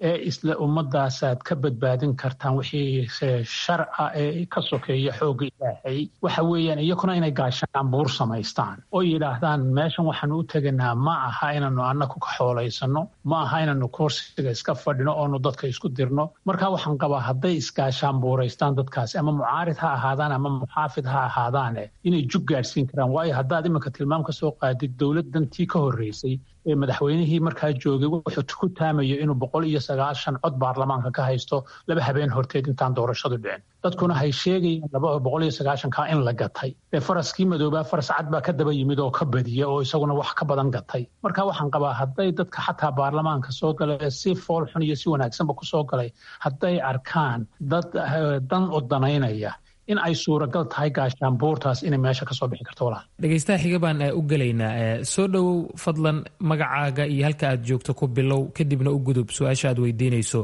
ee isla ummadaasaad ka badbaadin kartaan wixii sharca ee ka sokeeya xoogga ilaahay waxa weeyaan iyakuna inay gaashaan buur samaystaan oo yidhaahdaan meeshan waxaanu u teganaa ma aha inaanu annaku ka xoolaysano ma aha inaanu kursiga iska fadhino oonu dadka isku dirno marka waxaan qabaa hadday isgaashaan buuraystaan dadkaasi ama mucaarid ha ahaadaan ama muxaafid ha ahaadaane inay jug gaadhsiin karaan waayo haddaad iminka tilmaam ka soo qaadid dowladdantii ka horreysay ee madaxweynihii markaa joogay wuxuu ku taamayo inuu boqol iyo sagaashan cod baarlamaanka ka haysto laba habeen horteed intaan doorashadu dhicin dadkuna hay sheegayeen laba boqol iyo sagaashankaa in la gatay ee faraskii madoobaa faras cad baa ka daba yimid oo ka badiya oo isaguna wax ka badan gatay marka waxaan qabaa hadday dadka xataa baarlamaanka soo galay ee si fool xun iyo si wanaagsanba ku soo galay hadday arkaan dad dan u danaynaya in ay suuragal tahay gaashaanbuurtaas inay meesha kasoo bixi karto walaal dhegeystaha xiga baan u gelaynaa soo dhowow fadlan magacaaga iyo halka aad joogto ku bilow kadibna u gudub su-aasha aad weydiinayso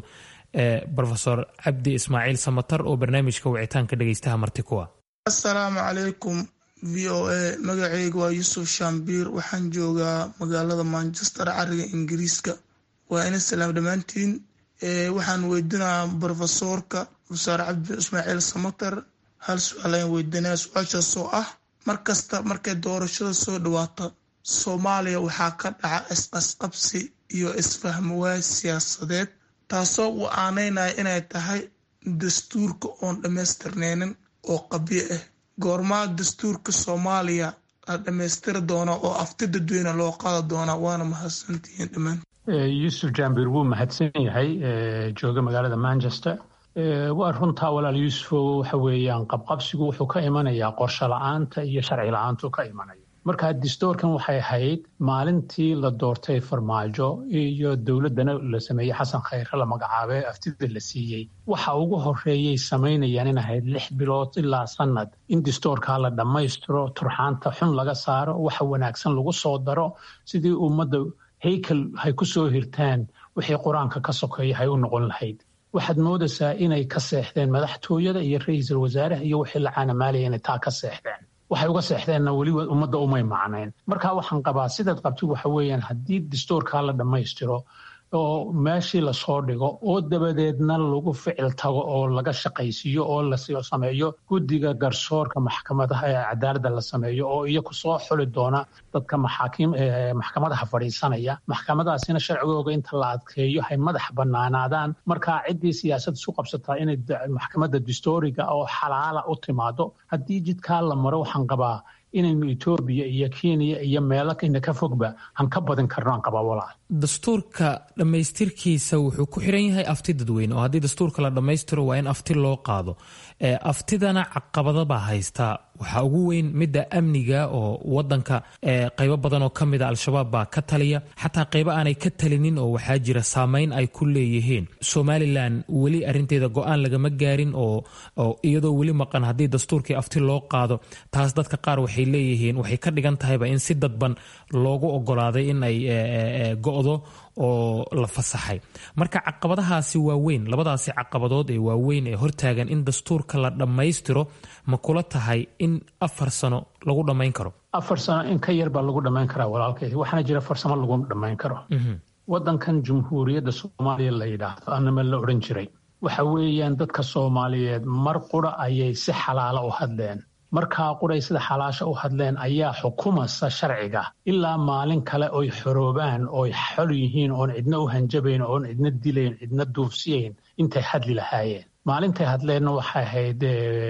rofesor cabdi ismaaciil samatar oo barnaamijka wicitaanka dhegeystaha marti kuwa assalaamu calaykum v o a magacayga waa yuusuf shambiir waxaan joogaa magaalada manchester cariga ingiriiska waa ina salaam dhammaantiin waxaan weydinaa brofesoorka rofesor cabdi ismaaciil samatar hal su-aal ayaan weydiinaya su-aashaas oo ah mar kasta markay doorashada soo dhawaato soomaaliya waxaa ka dhaca isqasqabsi iyo isfahmawaay siyaasadeed taasoo uu aaneynaya inay tahay dastuurka oon dhammaystirneynin oo qabyo ah goormaa dastuurka soomaaliya la dhammaystiri doona oo afti dadweyne loo qaadi doonaa waana mahadsantihiin dhammaan yuusuf jambir wuu mahadsan yahay jooga magaalada manchester waa runtaa walaal yuusufo waxa weeyaan qabqabsigu wuxuu ka imanayaa qorsho la-aanta iyo sharci la-aantu ka imanaya marka distoorkan waxay ahayd maalintii la doortay farmaajo iyo dowladdana la sameeyey xasan khayre la magacaabay aftida la siiyey waxa ugu horeeyay samaynayaan in ahayd lix bilood ilaa sanad in distoorkaa la dhammaystiro turxaanta xun laga saaro waxa wanaagsan lagu soo daro sidii ummadda haykel hay ku soo hirtaan wixii qur-aanka ka sokeeya hay u noqon lahayd waxaad moodaysaa inay ka seexdeen madaxtooyada iyo ra-iisul wasaaraha iyo wixii la caanamaalaya inay taa ka seexdeen waxay uga seexdeenna weliba ummadda umay macnayn marka waxaan qabaa sidaad qabtid waxa weeyaan haddii distoorkaa la dhammaystiro oo meeshii lasoo dhigo oo dabadeedna lagu ficil tago oo laga shaqaysiiyo oo la sameeyo guddiga garsoorka maxkamadaha ee cadaaladda la sameeyo oo iyaku soo xuli doona dadka maxaakiim maxkamadaha fadhiisanaya maxkamadaasina sharcigooga inta la adkeeyo hay madax bannaanaadaan markaa ciddii siyaasad isu qabsataa inay maxkamadda distooriga oo xalaala u timaado haddii jidkaa la maro waxaan qabaa inaynu etoobiya iyo kenya iyo meelo ina ka fogba aan ka badin karno aan qabaa walaal dastuurka dhammaystirkiisa wuxuu ku xiran yahay afti dadweyne oo haddii dastuurka la dhammaystiro waa in afti loo qaado aftidana caqabadabaa haystaa waxaa ugu weyn midda amniga oo wadanka qaybo badan oo kamida al-shabaab baa ka taliya xataa qaybo aanay ka talinin oo waxaa jira saameyn ay ku leeyihiin somalilan weli arinteeda go-aan lagama gaarin oo iyadoo weli maqan haddii dastuurkii afti loo qaado taas dadka qaar waxay leeyihiin waxay ka dhigan tahayba in si dadban loogu ogolaaday in ay go-do oo la fasaxay marka caqabadahaasi waa weyn labadaasi caqabadood ee waaweyn ee hortaagan in dastuurka la dhammaystiro ma kula tahay in afar sano lagu dhammayn karo afar sano in ka yar baa lagu dhammayn karaa walaalkay waxaana jira farsamo lagu dhammayn karo wadankan jumhuuriyadda soomaaliya la yidhaahdo anama la odhan jiray waxa weeyaan dadka soomaaliyeed mar qura ayay si xalaala u hadleen markaa quray sida xalaasha u hadleen ayaa xukumasa sharciga ilaa maalin kale oy xoroobaan oy xol yihiin oon cidna u hanjabayn oon cidna dilayn cidna duufsiyayn intay hadli lahaayeen maalintay hadleenna waxay ahayd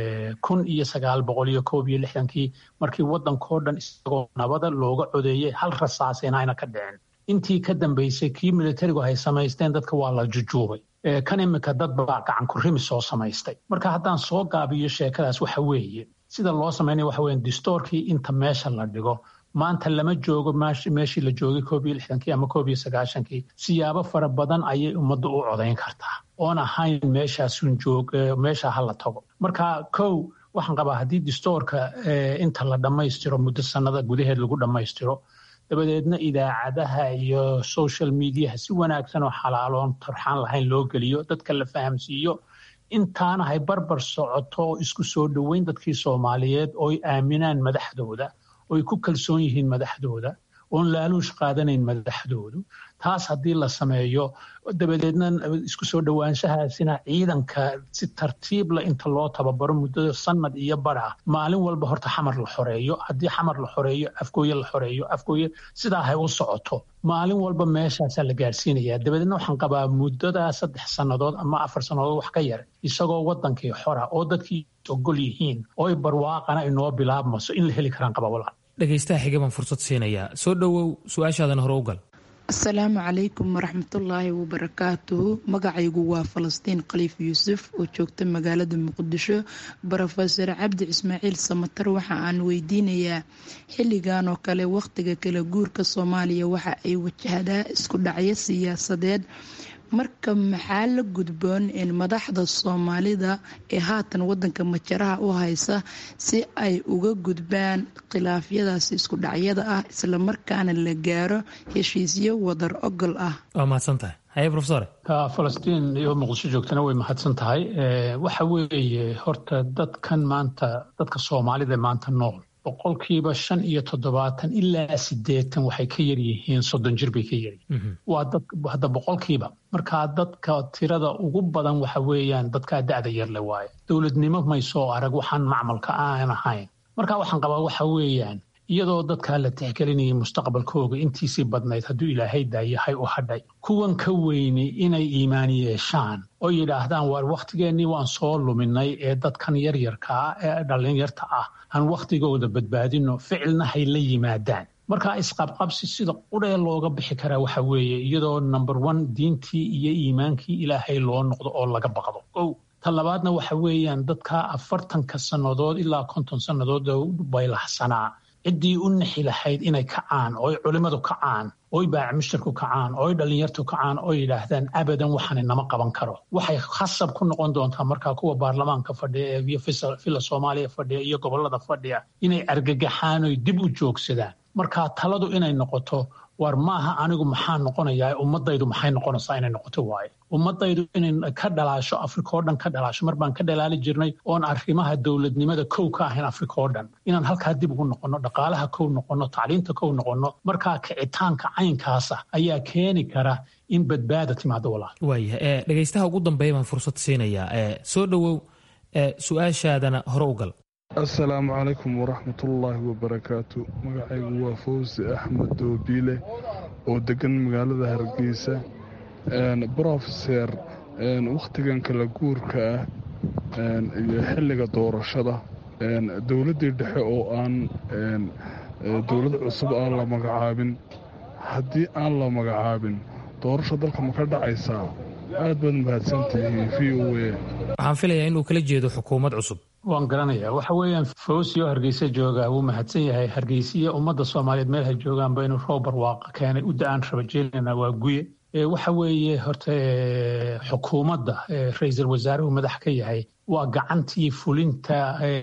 kun iyo sagaal boqol iyo koob iyo lixdankii markii waddankao dhan isagoo nabada looga codeeyey hal rasaasina ayna ka dhicin intii ka dambaysay kii militarigu hay samaysteen dadka waa la jujuubay kan iminka dad baa gacanku rimi soo samaystay marka haddaan soo gaabiyo sheekadaas waxa weeye sida loo samaynaya waxa weya distoorkii inta meesha la dhigo maanta lama joogo meeshii la joogay koob iyo lixdankii ama koob iyo sagaashankii siyaabo fara badan ayay ummadda u codayn kartaa oon ahayn meeshaasun joog meesha ha la tago marka kow waxaan qabaa haddii distoorka inta la dhammaystiro muddo sannada gudaheed lagu dhammaystiro dabadeedna idaacadaha iyo social mediaha si wanaagsan oo xalaaloon tarxaan lahayn loo geliyo dadka la fahamsiiyo intaana hay barbar socoto oo isku soo dhoweyn dadkii soomaaliyeed ooy aaminaan madaxdooda oy ku kalsoon yihiin madaxdooda oon laaluush qaadanayn madaxdoodu taas haddii la sameeyo dabadeedna isku soo dhowaanshahaasina ciidanka si tartiibla inta loo tababaro muddada sanad iyo bara maalin walba horta xamar la xoreeyo haddii xamar la xoreeyo afgooye la xoreeyo afgooye sidaa hay u socoto maalin walba meeshaasaa la gaadhsiinaya dabadeedna waxaan qabaa muddadaa saddex sannadood ama afar sannadood wax ka yar isagoo wadankii xora oo dadkii ogol yihiin oo barwaaqana inoo bilaabmaso in la heli karaan qaba walaal dhegaystaha xiga baan fursad siinayaa soo dhowow su-aashaadan hore u gal asalaamu calaykum waraxmatullaahi wabarakaatuhu magacaygu waa falastiin khaliif yuusuf oo joogta magaalada muqdisho brofeor cabdi ismaaciil samatar waxa aan weydiinayaa xilligan oo kale wakhtiga kala guurka soomaaliya waxa ay wajahdaa isku dhacyo siyaasadeed marka maxaa la gudboon in madaxda soomaalida ee haatan wadanka majaraha u haysa si ay uga gudbaan khilaafyadaasi isku dhacyada ah islamarkaana la gaaro heshiisyo wadar ogol ah waa mahadsantahay haye rofesor falastiin iyo muqdisho joogtana way mahadsan tahay waxa weeye horta dadkan maanta dadka soomaalida maanta nool boqolkiiba shan iyo toddobaatan ilaa sideetan waxay ka yaryihiin soddon jir bay ka yaryihiin waa dad hadda boqolkiiba markaa dadka tirada ugu badan waxa weeyaan dadkaa da'da yarle waaye dowladnimo may soo arag waxaan macmalka aan ahayn marka waxaan qabaa waxa weeyaan iyadoo dadkaa la tixgelinayay mustaqbalkooga intiisii badnayd hadduu ilaahay daayahay u hadhay kuwan ka weyni inay iimaan yeeshaan oo yidhaahdaan waar wakhtigeennii waan soo luminay ee dadkan yaryarka ah ee dhallinyarta ah aan wakhtigooda badbaadino ficilna hay la yimaadaan markaa isqabqabsi sida qudhee looga bixi karaa waxa weeye iyadoo number one diintii iyo iimaankii ilaahay loo noqdo oo laga baqdo ow ta labaadna waxa weeyaan dadka afartanka sannadood ilaa konton sannadood baylaxsanaa ciddii u nixi lahayd inay kacaan ooy culimmadu kacaan ooy baacmushtarku kacaan ooy dhallinyartu kacaan oo yidhaahdaan abadan waxani nama qaban karo waxay khasab ku noqon doontaa markaa kuwa baarlamaanka fadhiya ee iyo fila soomaaliya fadhiya iyo gobollada fadhiya inay argagaxaan oy dib u joogsadaan markaa taladu inay noqoto war maaha anigu maxaa noqonayaa ummadaydu maxay noqonaysaa inay noqoto waaye ummadaydu inay ka dhalaasho afrika oo dhan ka dhalaasho mar baan ka dhalaali jirnay oon arrimaha dowladnimada kow ka ahayn afrika oo dhan inaan halkaa dib ugu noqonno dhaqaalaha kow noqonno tacliinta kow noqonno markaa kicitaanka caynkaasa ayaa keeni kara in badbaada timaado walaal waaya dhegaystaha ugu dambeeya baan fursad siinayaa soo dhowow su-aashaadana hore u gal assalaamu calaykum waraxmatullaahi wabarakaatu magacaygu waa fawsi axmed doobiile oo degan magaalada hargeysa brofeser wakhtigan kala guurka ah iyo xilliga doorashada dowladdii dhexe oo aan dowlad cusub aan la magacaabin haddii aan la magacaabin doorasho dalka ma ka dhacaysaa aad baad mahadsantihiin v o a waxaan filayaa inuu kala jeedo xukuumad cusub waan garanayaa waxa weeyaan fawsi oo hargeysa joogaa wuu mahadsan yahay hargeysiya ummadda soomaaliyeed meel hay joogaanba inuu roob barwaaqa keenay u da-aan rabajeelina waa guye waxa weeye horta xukuumadda ra-iisul wasaaruhu madax ka yahay waa gacantii fulinta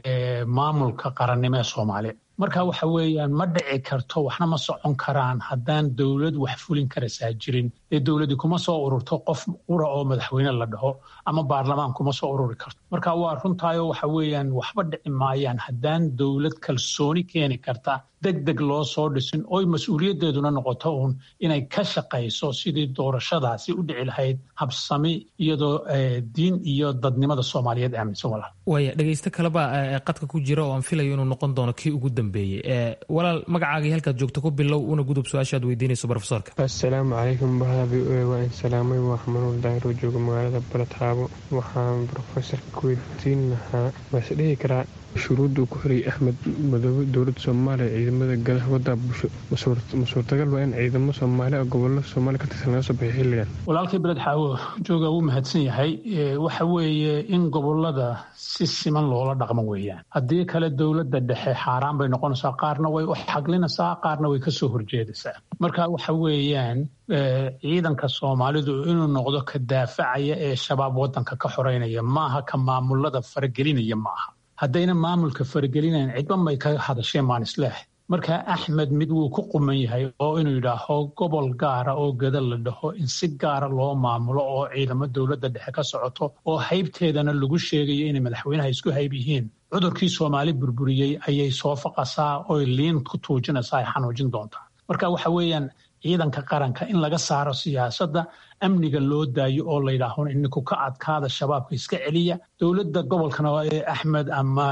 maamulka qarannimo ee soomaaliya marka waxa weeyaan ma dhici karto waxna ma socon karaan haddaan dowlad wax fulin karaysaa jirin ee dowladdi kuma soo ururto qof qura oo madaxweyne la dhaho ama baarlamaan kuma soo ururi karto marka waa runtaayo waxa weeyaan waxba dhici maayaan haddaan dowlad kalsooni keeni karta deg deg loo soo dhisin oy mas-uuliyaddeeduna noqoto uun inay ka shaqayso sidii doorashadaasi u dhici lahayd habsami iyadoo diin iyo dadnimada soomaaliyeed aaminsan walaal waaya dhegaysto kaleba qadka ku jira oo aan filayo inuu noqon doono kii ugu dambeeyey walaal magacaagii halkaad joogto ku bilow una gudub su-aashaad weydiinayso brofesorka assalaamu calaykum bahda v o a waa in salaamay waa xamanuul daahir oo jooga magaalada baladxaabo waxaan brofesorka ku weydiin lahaa maase dhihi karaa shuruudda uu ku xiriyay axmed madoobe dowladda soomaaliya ciidamada gadaha waddaa bulsho ma suurtagal waa in ciidamo soomaali oo gobollo soomaaliya ka tirsan laga soo bixiy xilligan walaalkii beled xaawo jooga wuu mahadsan yahay waxa weeye in gobollada si siman loola dhaqmo weeyaan haddii kale dowladda dhexe xaaraan bay noqonaysaa qaarna way u xaglinaysaa qaarna way kasoo horjeedaysaa marka waxa weeyaan ciidanka soomaalidu inuu noqdo ka daafacaya ee shabaab waddanka ka xoreynaya maaha ka maamulada faragelinaya maaha haddayna maamulka faragelinayn cidba may ka hadasheen maan isleh marka axmed mid wuu ku quman yahay oo inuu yidhaaho gobol gaara oo gada la dhaho in si gaara loo maamulo oo ciidamo dowladda dhexe ka socoto oo haybteedana lagu sheegayo inay madaxweynaha isku hayb yihiin cudurkii soomaali burburiyey ayay soo faqasaa oy liin ku tuujinaysaa ay xanuujin doontaa marka waxa weeyaan ciidanka qaranka in laga saaro siyaasadda amniga loo daayo oo layidhaaho ininku ka adkaada shabaabka iska celiya dowladda gobolkana axmed ama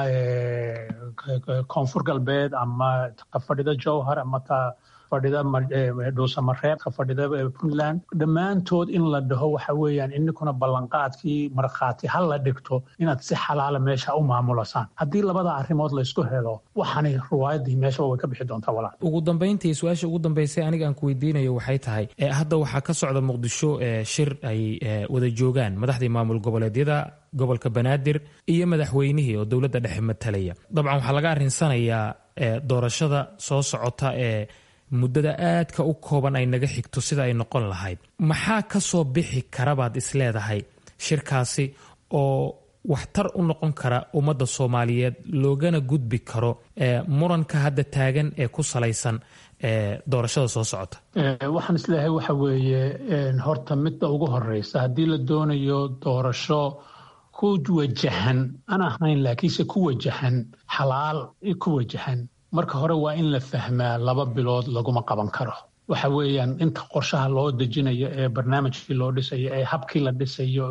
koonfur galbeed ama fadhida jowhar ama ta fadhida dhuusamareeb ka fadhida puntland dhammaantood in la dhaho waxa weeyaan ininkuna ballanqaadkii markhaati ha la dhigto inaad si xalaala meesha u maamulasaan haddii labada arrimood laysku helo waxaani ruwaayadii meeshaba way ka bixi doontaa walaal ugu dambayntii su-aasha ugu dambaysay aniga aan ku weydiinayo waxay tahay hadda waxaa ka socda muqdisho shir ay wada joogaan madaxdii maamul goboleedyada gobolka banaadir iyo madaxweynihii oo dowladda dhexe matalaya dabcan waxaa laga arrinsanayaa doorashada soo socota ee muddada aadka u kooban ay naga xigto sida ay noqon lahayd maxaa ka soo bixi karabaad isleedahay shirkaasi oo waxtar u noqon kara ummadda soomaaliyeed loogana gudbi karo muranka hadda taagan ee ku salaysan doorashada soo socota waxaan isleeyahay waxa weeye horta midda ugu horeysa haddii la doonayo doorasho ku wajahan aan ahayn laakiinse ku wajahan xalaal ku wajahan marka hore waa in la fahmaa laba bilood laguma qaban karo waxa weeyaan inta qorshaha loo dejinayo ee barnaamijkii loo dhisayo ee habkii la dhisayo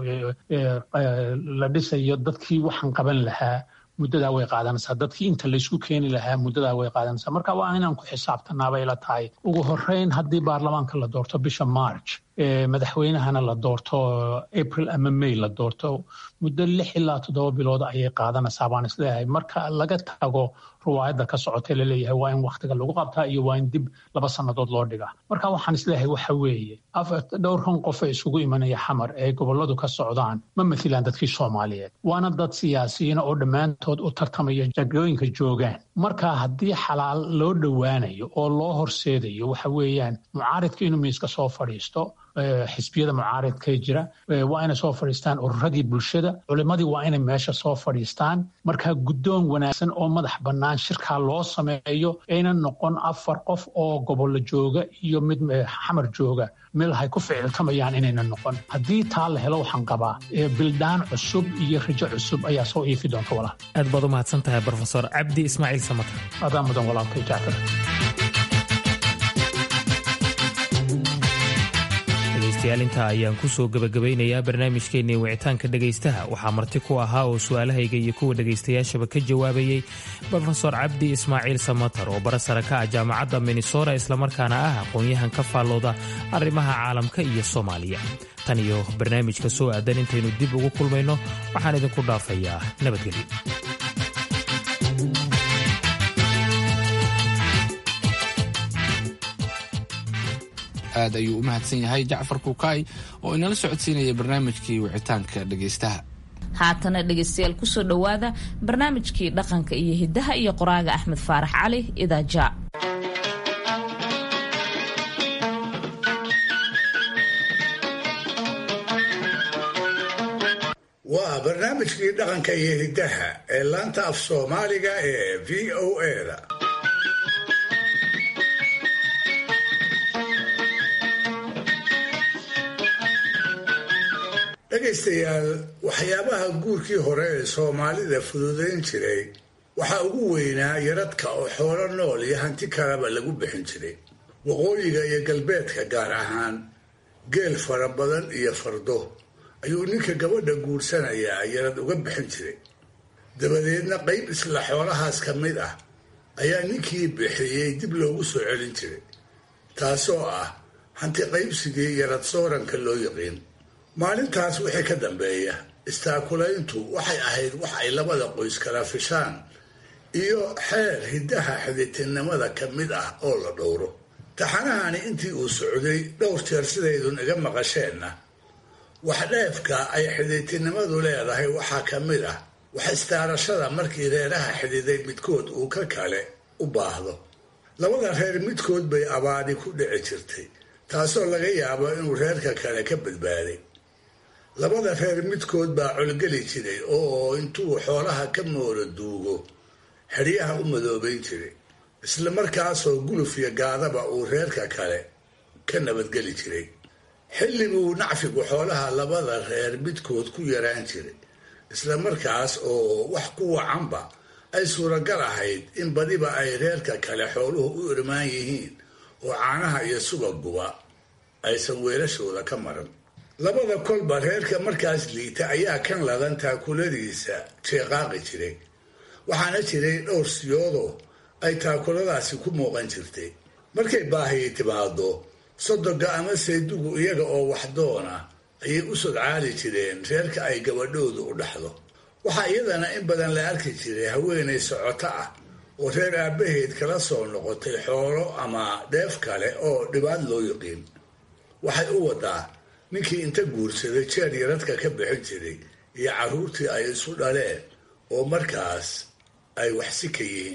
la dhisayo dadkii waxaan qaban lahaa muddadaa way qaadanaysaa dadkii inta laysku keeni lahaa muddadaa way qaadanaysaa marka waa inaan ku xisaabtanaabay la tahay ugu horeyn haddii baarlamaanka la doorto bisha march madaxweynahana la doorto april ama may la doorto muddo lix ilaa toddoba bilood ayay qaadanaysaa baan isleeyahay marka laga tago ruwaayadda ka socotay laleeyahay waa in wakhtiga lagu qabtaa iyo waa in dib laba sannadood loo dhigaa marka waxaan isleeyahay waxa weeye dhowrkan qof ee isugu imanaya xamar ee gobolladu ka socdaan ma mathilaan dadkii soomaaliyeed waana dad siyaasiyiina oo dhammaantood u tartamaya jagooyinka joogaan marka haddii xalaal loo dhowaanayo oo loo horseedayo waxa weeyaan mucaaridka inuu miiska soo fadhiisto xisbiyada mucaaridkee jira waa inay soo fadhiistaan ururadii bulshada culimmadii waa inay meesha soo fadhiistaan marka guddoon wanaagsan oo madax bannaan shirkaa loo sameeyo ayna noqon afar qof oo gobollo jooga iyo mid xamar jooga meel hay ku ficiltamayaan inayna noqon haddii taa la helo waxaan qabaa bildaan cusub iyo rajo cusub ayaa soo iifi doonta walaal aad baad u mahadsan tahay brofesor cabdi ismaaciil samatar adaa mudan walaalkay jacfar dhegaystayaal intaa ayaan ku soo gebagabaynayaa barnaamijkeennii wicitaanka dhegaystaha waxaa marti ku ahaa oo su'aalahayga iyo kuwa dhegaystayaashaba ka jawaabayey brofesor cabdi ismaaciil samatar oo barasara ka ah jaamacadda minnesota islamarkaana ah aqoon-yahan ka faallooda arrimaha caalamka iyo soomaaliya tan iyo barnaamijka soo aadan intaynu dib ugu kulmayno waxaan idinku dhaafayaa nabadgelyo aad ayuu u mahadsan yahay jacfar kuukaay oo inala socodsiinaya barnaamijkii wicitaanka dhegaystaha haatana dhegaystayaal kusoo dhowaada barnaamijkii dhaqanka iyo hiddaha iyo qoraaga axmed faarax cali idaaja waa barnaamijkii dhaqanka iyo hiddaha ee laanta af soomaaliga ee v o eda dhegaystayaal waxyaabaha guurkii hore ee soomaalida fududayn jiray waxaa ugu weynaa yaradka oo xoolo nool iyo hanti kaleba lagu bixin jiray waqooyiga iyo galbeedka gaar ahaan geel fara badan iyo fardo ayuu ninka gabadha guursanayaa yarad uga bixin jiray dabadeedna qayb isla xoolahaas ka mid ah ayaa ninkii bixiyey dib loogu soo celin jiray taasoo ah hanti qaybsigii yarad sooranka loo yiqiin maalintaas wixii ka dambeeya istaakulayntu waxay ahayd wax ay labada qoys kala fishaan iyo xeer hiddaha xiditinnimada ka mid ah oo la dhowro taxanahani intii uu socday dhowr jeer sidaydun iga maqasheenna wax dheefka ay xiditinnimadu leedahay waxaa ka mid ah wax istaarashada markii reeraha xididay midkood uu ka kale u baahdo labada reer midkood bay abaadi ku dhici jirtay taasoo laga yaabo inuu reerka kale ka badbaaday labada reer midkood baa colgeli jiray oo intuu xoolaha ka moora duugo xeryaha u madoobayn jiray isla markaasoo guluf iyo gaadaba uu reerka kale ka nabadgeli jiray xilliguu nacfigu xoolaha labada reer midkood ku yaraan jiray isla markaas oo wax ku wacanba ay suuragal ahayd in badiba ay reerka kale xooluhu u irmaan yihiin oo caanaha iyo subaguba aysan weelashooda ka maran labada kolba reerka markaas liita ayaa kan ladan taakuladiisa jeeqaaqi jiray waxaana jiray dhowr siyoodoo ay taakuladaasi ku muuqan jirtay markay baahiyi timaado sodoga ama saydugu iyaga oo waxdoona ayay u sodcaali jireen reerka ay gabadhoodu u dhaxdo waxaa iyadana in badan la arki jiray haweenay socoto ah oo reer aabbaheed kala soo noqotay xoolo ama dheef kale oo dhibaad loo yiqiin waxay u wadaa ninkii inta guursaday jeer yaradka ka bixin jiray iyo carruurtii ay isu dhaleen oo markaas ay waxsi ka yihiin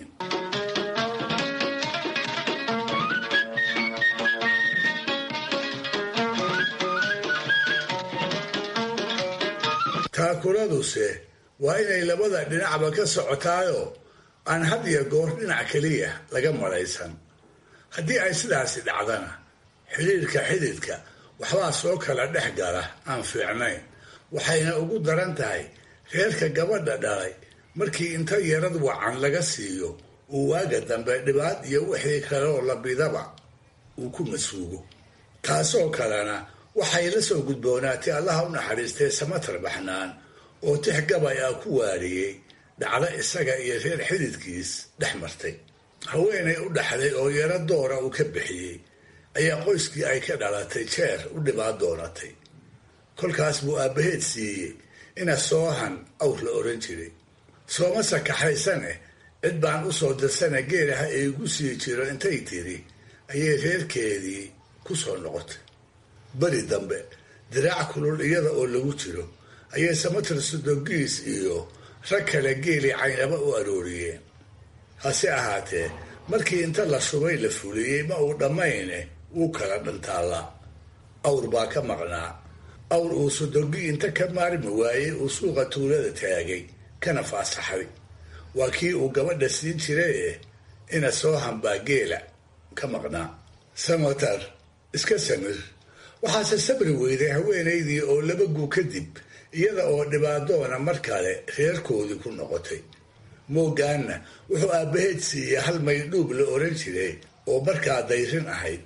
taakuladuse waa inay labada dhinacba ka socotaayoo aan had iyo goor dhinac keliya laga malaysan haddii ay sidaasi dhacdana xidhiirka xididka waxbaa soo kala dhex gala aan fiicnayn waxayna ugu daran tahay reerka gabadha dhalay markii inta yarad wacan laga siiyo uu waaga dambe dhibaad iyo wixii kaleoo labidaba uu ku masuugo taasoo kalena waxay la soo gudboonaatay allaha u naxariistay samatar baxnaan oo tix gabay ah ku waariyey dhacdo isaga iyo reer xididkiis dhex martay haweenay u dhaxday oo yaro doora uu ka bixiyey ayaa qoyskii ay ka dhalatay jeer u dhibaad doonatay kolkaas buu aabbaheed siiyey ina soohan awr la oran jiray sooma sakaxaysane cid baan u soo dirsana geelaha iigu sii jiro intay tiri ayay reerkeedii ku soo noqotay beri dambe diraac kulul iyada oo lagu jiro ayay samatar sodogiis iyo rag kale geelii caynaba u arooriyeen hase ahaatee markii inta la shubay la fuliyey ma uu dhammayne wuu kala dhantaalla awr baa ka maqnaa awr uu sodogi inta ka maarmi waayey uu suuqa tuulada taagay kana faasaxay waa kii uu gabadha siin jiraye ina soo hambaa geela ka maqnaa samatar iska samir waxaase sabri weyday haweenaydii oo laba guu kadib iyada oo dhibaadoona mar kale reerkoodii ku noqotay moogaanna wuxuu aabbaheed siiyey hal maydhuub la oran jiray oo markaa dayrin ahayd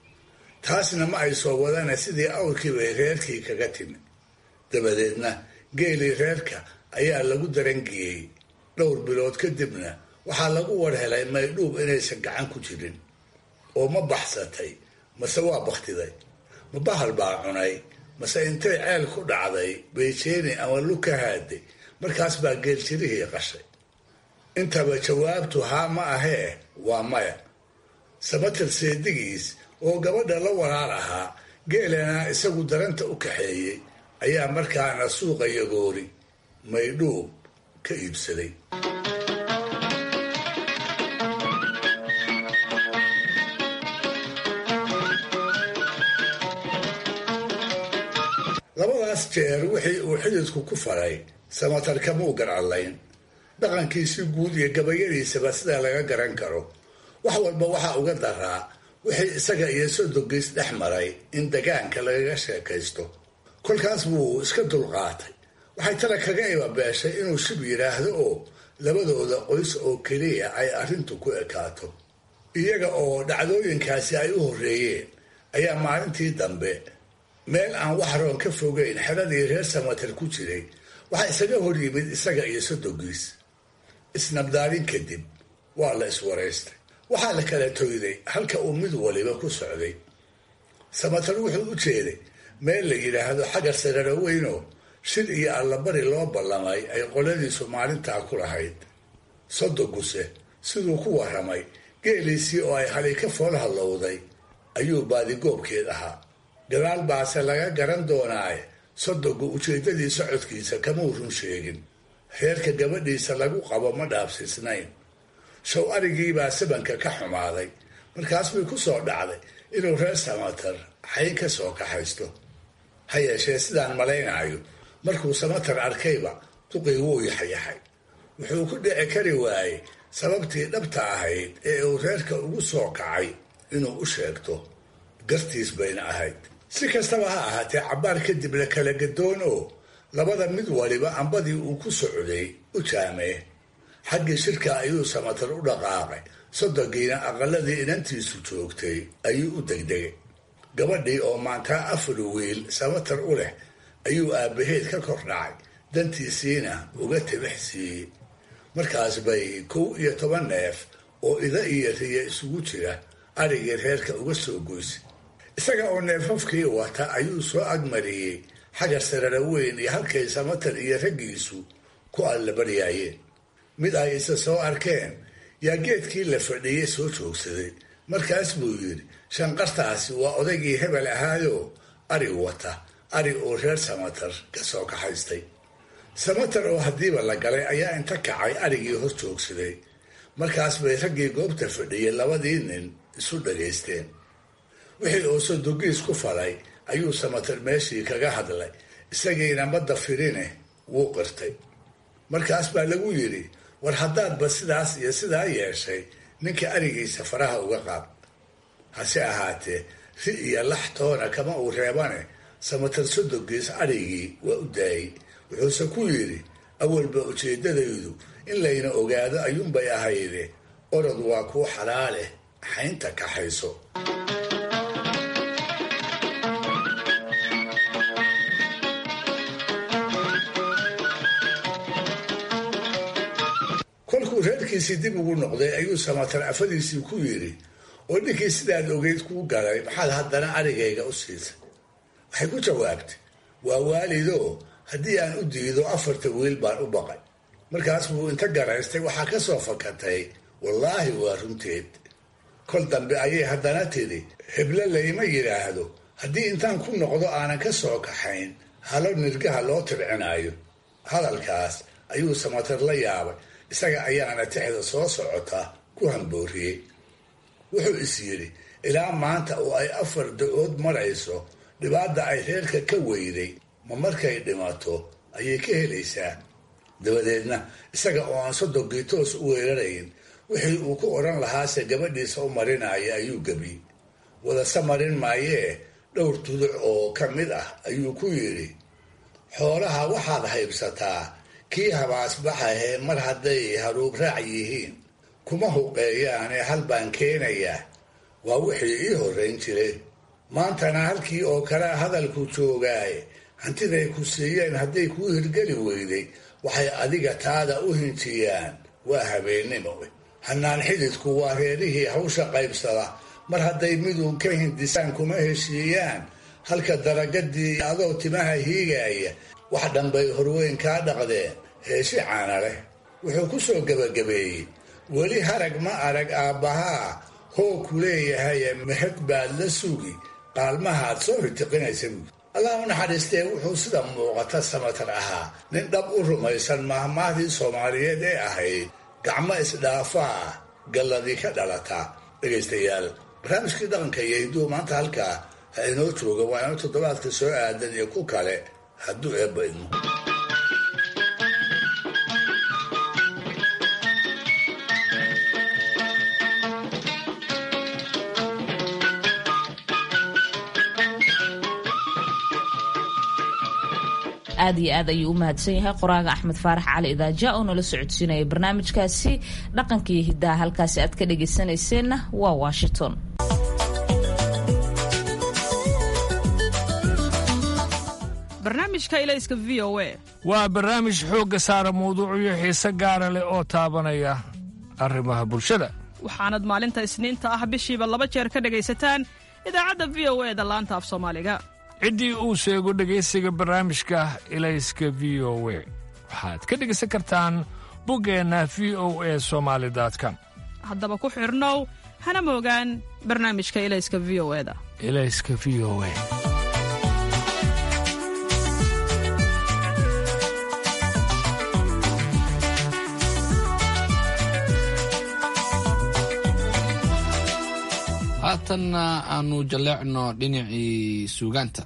taasna ma ay soo wadana sidii awrkii bay reerkii kaga timi dabadeedna geelii reerka ayaa lagu darangiyey dhowr bilood kadibna waxaa lagu war helay maydhuub inaysan gacan ku jirin oo ma baxsatay mase waa bakhtiday ma bahal baa cunay mase intay ceel ku dhacday bayjeeni ama lug ka haaday markaas baa geeljirihii qashay intaba jawaabtu haa ma ahee waa maya samatar seedigiis oo gabadha la walaal ahaa geelana isagu daranta u kaxeeyey ayaa markaana suuqa yagoori maydhuub ka iibsaday labadaas jeer wixii uu xididku ku faray samatar kamuu garcadlayn dhaqankiisii guud iyo gabayadiisaba sidaa laga garan karo wax walba waxaa uga daraa wixii isaga iyo sodogiis dhex maray in degaanka lagaga sheekaysto kolkaas buu iska dulqaatay waxay tala kaga ibabeeshay inuu shib yidhaahdo oo labadooda qoys oo keliya ay arrintu ku ekaato iyaga oo dhacdooyinkaasi ay u horreeyeen ayaa maalintii dambe meel aan wax roon ka fogeyn xeradii reer samatar ku jiray waxaa isaga hor yimid isaga iyo sodogiis isnabdaalin kadib waa la iswaraystay waxaa la kala toyday halka uu mid waliba ku socday samatar wuxuu u jeeday meel la yidhaahdo xagar sararo weynoo shil iyo allabari loo ballamay ay qoladiisu maalintaa ku lahayd sodoguse siduu ku warramay geeliisii oo ay halay ka fool hallowday ayuu baadigoobkeed ahaa gadaal baase laga garan doonaaye sodogu ujeeddadii socodkiisa kamuu run sheegin reerka gabadhiisa lagu qabo ma dhaabsiisnayn show arigiibaa sabanka ka xumaaday markaas bay ku soo dhacday inuu reer samatar xayn ka soo kaxaysto ha yeeshee sidaan malaynaayo markuu samatar arkayba duqii wuu yaxyaxay wuxuu ku dhici kari waayey sababtii dhabta ahayd ee uu reerka ugu soo kacay inuu u sheegto gartiis bayna ahayd si kastaba ha ahaatee cabbaar kadib la kala gadoon oo labada mid waliba ambadii uu ku socday u jaamee xaggii shirka ayuu samatar u dhaqaaqay sodonkiina aqaladii inantiisu joogtay ayuu u degdegay gabadhii oo maantaa afar wiil samatar u leh ayuu aabbaheed ka kor dhacay dantiisiina uga tibix siiyey markaas bay kow iyo toban neef oo ida iyo riya isugu jira adhigii reerka uga soo goysay isaga oo neefafkii wata ayuu soo agmariyey xagar sarara weyn iyo halkay samatar iyo raggiisu ku allabaryaayeen mid ay isa soo arkeen yaa geedkii la fadhiyey soo joogsaday markaas buu yidhi shanqartaasi waa odaygii hebel ahaayoo ari wata ari oo reer samatar ka soo kaxaystay samatar oo haddiiba la galay ayaa inta kacay arigii hor joogsaday markaas bay raggii goobta fadhiyey labadii nin isu dhagaysteen wixii oo sodogiis ku falay ayuu samatar meeshii kaga hadlay isagiina madda firine wuu qirtay markaas baa lagu yidhi war haddaadba sidaas iyo sidaa yeeshay ninka arigiisa faraha uga qaad hase ahaatee ri iyo lax toona kama uu reebane samatar sodogiis adhigii waa u daayey wuxuuse ku yidhi awalba ujeeddadaydu in layna ogaado ayuunbay ahayde orod waa kuu xalaaleh xaynta kaxayso kolkuu reerkiisii dib ugu noqday ayuu samatar afadiisii ku yidhi oo ninkii sidaad ogeyd kuu galay maxaad haddana arigayga u siisay waxay ku jawaabtay waa waalidoo haddii aan u diido afarta wiil baan u baqay markaas buu inta garaystay waxaa ka soo fakatay wallaahi waa runteed kol dambe ayay haddana tidhi heblo layma yidhaahdo haddii intaan ku noqdo aanan ka soo kaxayn halo nirgaha loo tircinaayo hadalkaas ayuu samatar la yaabay isaga ayaana tixda soo socota ku hambooriyey wuxuu is yidhi ilaa maanta oo ay afar da-ood marayso dhibaata ay reerka ka weyday ma markay dhimato ayay ka helaysaa dabadeedna isaga oo aan sodogii toos u weerarayn wixii uu ku odhan lahaase gabadhiisa u marinaya ayuu gebiyey wadase marin maayee dhowr tuduc oo ka mid ah ayuu ku yidhi xoolaha waxaad haybsataa kii habaasbaxahee mar hadday haruub raac yihiin kuma huqeeyaane hal baan keenayaa waa wixii ii horrayn jiray maantana halkii oo kale hadalku joogaaye hantiday ku siiyeen hadday kuu hirgeli weyday waxay adiga taada u hinjiyaan waa habeennimo hanaan xididku waa reerihii hawsha qaybsada mar hadday miduun ka hindisaan kuma heshiiyaan halka daragadii adoo timaha hiigaaya wax dhanbay horweyn kaa dhaqdeen heeshi caana leh wuxuu ku soo gebagabeeyey weli harag ma arag aabbahaa hoo ku leeyahaye mahad baad la sugi qaalmahaad soo ritiqinaysa buud allah u naxariistee wuxuu sida muuqata samatar ahaa nin dhab u rumaysan mahmaahdii soomaaliyeed ee ahayd gacmo isdhaafaa galladii ka dhalataa dhegaystayaal barnaamijkii dhaqanka iyo hidduu maanta halkaa ha inoo jooga waa inoo toddobaadka soo aadan iyo ku kale hadduu eebba idmo aad iyo aad ayuu u mahadsan yahay qoraaga axmed faarax cali idaaja oo nala socodsiinaya barnaamijkaasi dhaqankiiyo hiddaha halkaasi aad ka dhagaysanayseena waa washington barnaamijka ilayska v o a waa barnaamij xoogga saara mawduucyo xiise gaara leh oo taabanaya arrimaha bulshada waxaanad maalinta isniinta ah bishiiba laba jeer ka dhegaysataan idaacadda v o e da laanta af soomaaliga ciddii uu sheego dhegaysiga barnaamijka ilayska v o we waxaad ka dhegaysan kartaan buggeenna v o e somaali com haddaba ku xidhnow hana moogaan barnaamijka ilayska v o eda ilayska v o e haatanna aanu jalleecno dhinacii suugaanta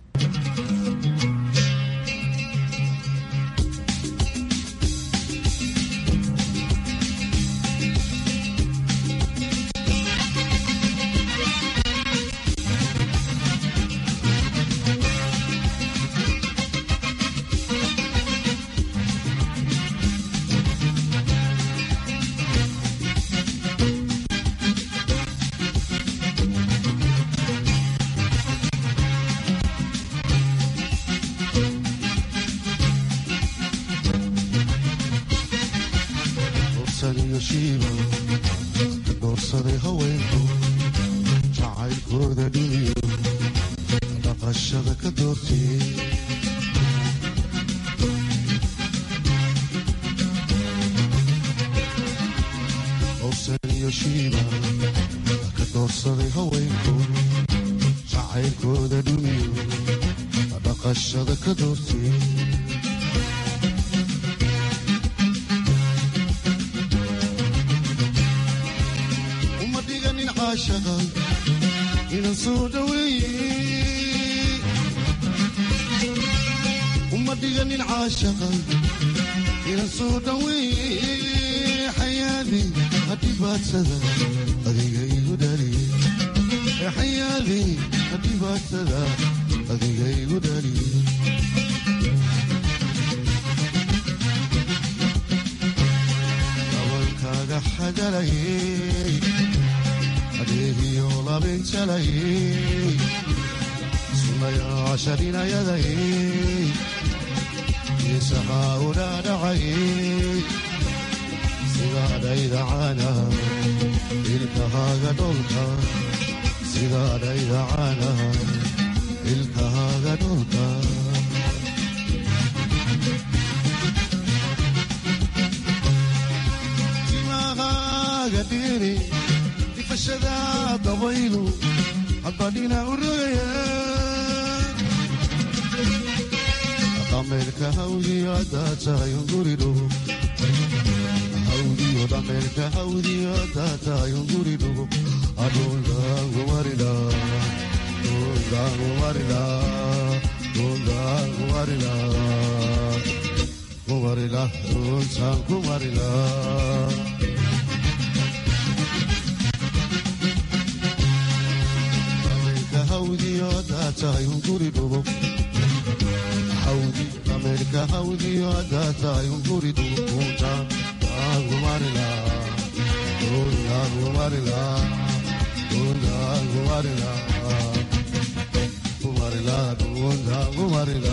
jacaylkooda dhumiyo dhaqashada ka doortee owsan iyo shiiba ka doorsaday haweenku jacaylkooda dhumiyo dhaqashada ka doortee uma dhiganin caashaqa inan soo dhaweeye uma dhiganin caashaqa inan soo dhaweeye xayaadi hadhibaadsada adiga igu dhaliye xayaadi hadhibaadsada adiga igu dhaliye dabankaaga xagalayey adeegiyo labinjalayey sunayaasharinayadayey isahaa udhaadhacayey sidaadhaydacana ilkahaaga dholka sidaadhaydacana ilkahaaga dholka timahaaga dhiri difashada dabaylu haddadhina u rogaya dhameerka hawdiyo haddaa tahay unguridhugo hawdiyo dhameerka hawdiyo haddaa tahay unguridhugo adhundaangumarila dhundaangumarila dhundaangumarila kumarila dhuntaan kumarila dhameerka hawdiyo haddaa tahay unguridhugo hawdi dhameerka hawdiyo haddaa tahay unguridhugo dhuntaan kumarila dhuntaan kumarila dhuntaan kumarila kumarila dhuntaan kumarila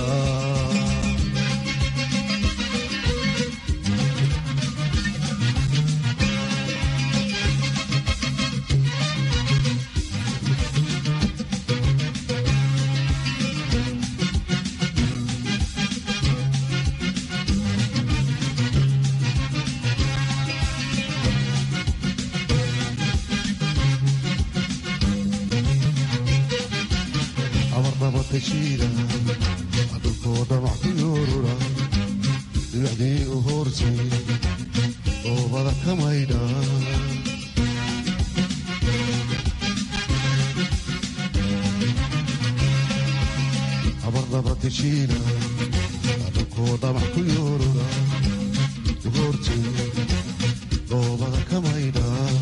abarnabatashiida dhulkoo dhamac ku yoorura dhibacdii u hoortay oobada ka maydha abarnabatashiida dhulkoo dhamac ku yoorura u hoortay oobada ka maydha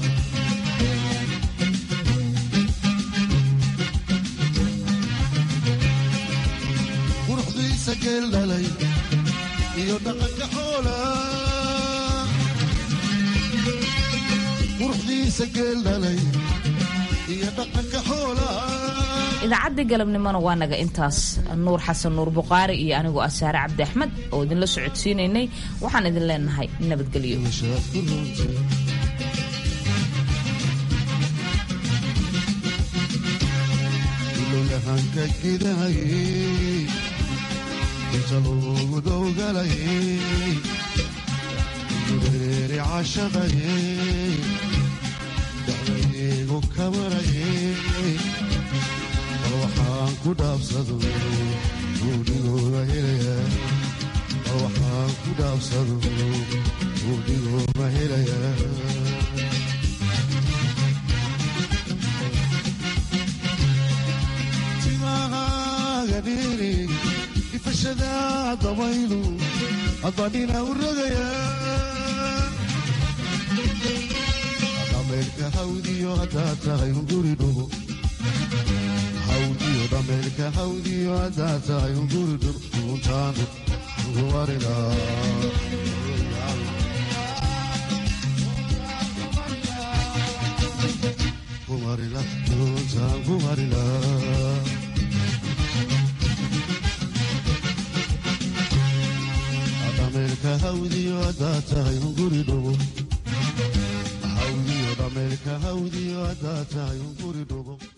quruxdiisa geel dhalay iyo dhaqanka xoola quruxdiisa geel dhalay iyo dhaqanka xoola idaacaddii galabnimona waa naga intaas nuur xasan nuur buqaari iyo anigoo ah saare cabdi axmed oo idinla socodsiinaynay waxaan idin leenahay nabadgelyo ilowyahanka gidahayey inta loogu dowgalayey gureeri cashaqayey dacdaygu kamarayey bal waxaan ku dhaabsado guudhigooda helaya bal waxaan ku dhaabsado guudhigooda helaya timahaaga dhiri ifashada dabaylu adbadhina u rogaya dhameerka hawdiyo haddaa tahay unguri dhugo hawdiyo dhameerka hawdiyo haddaa tahay unguri dhugo duuntaan ugumarina kumarila duuntaan kumarila dhameerka hawdiyo haddaa tahay unguri dhugo hawdiyo dhameerka hawdiyo haddaa tahay unguri dhugo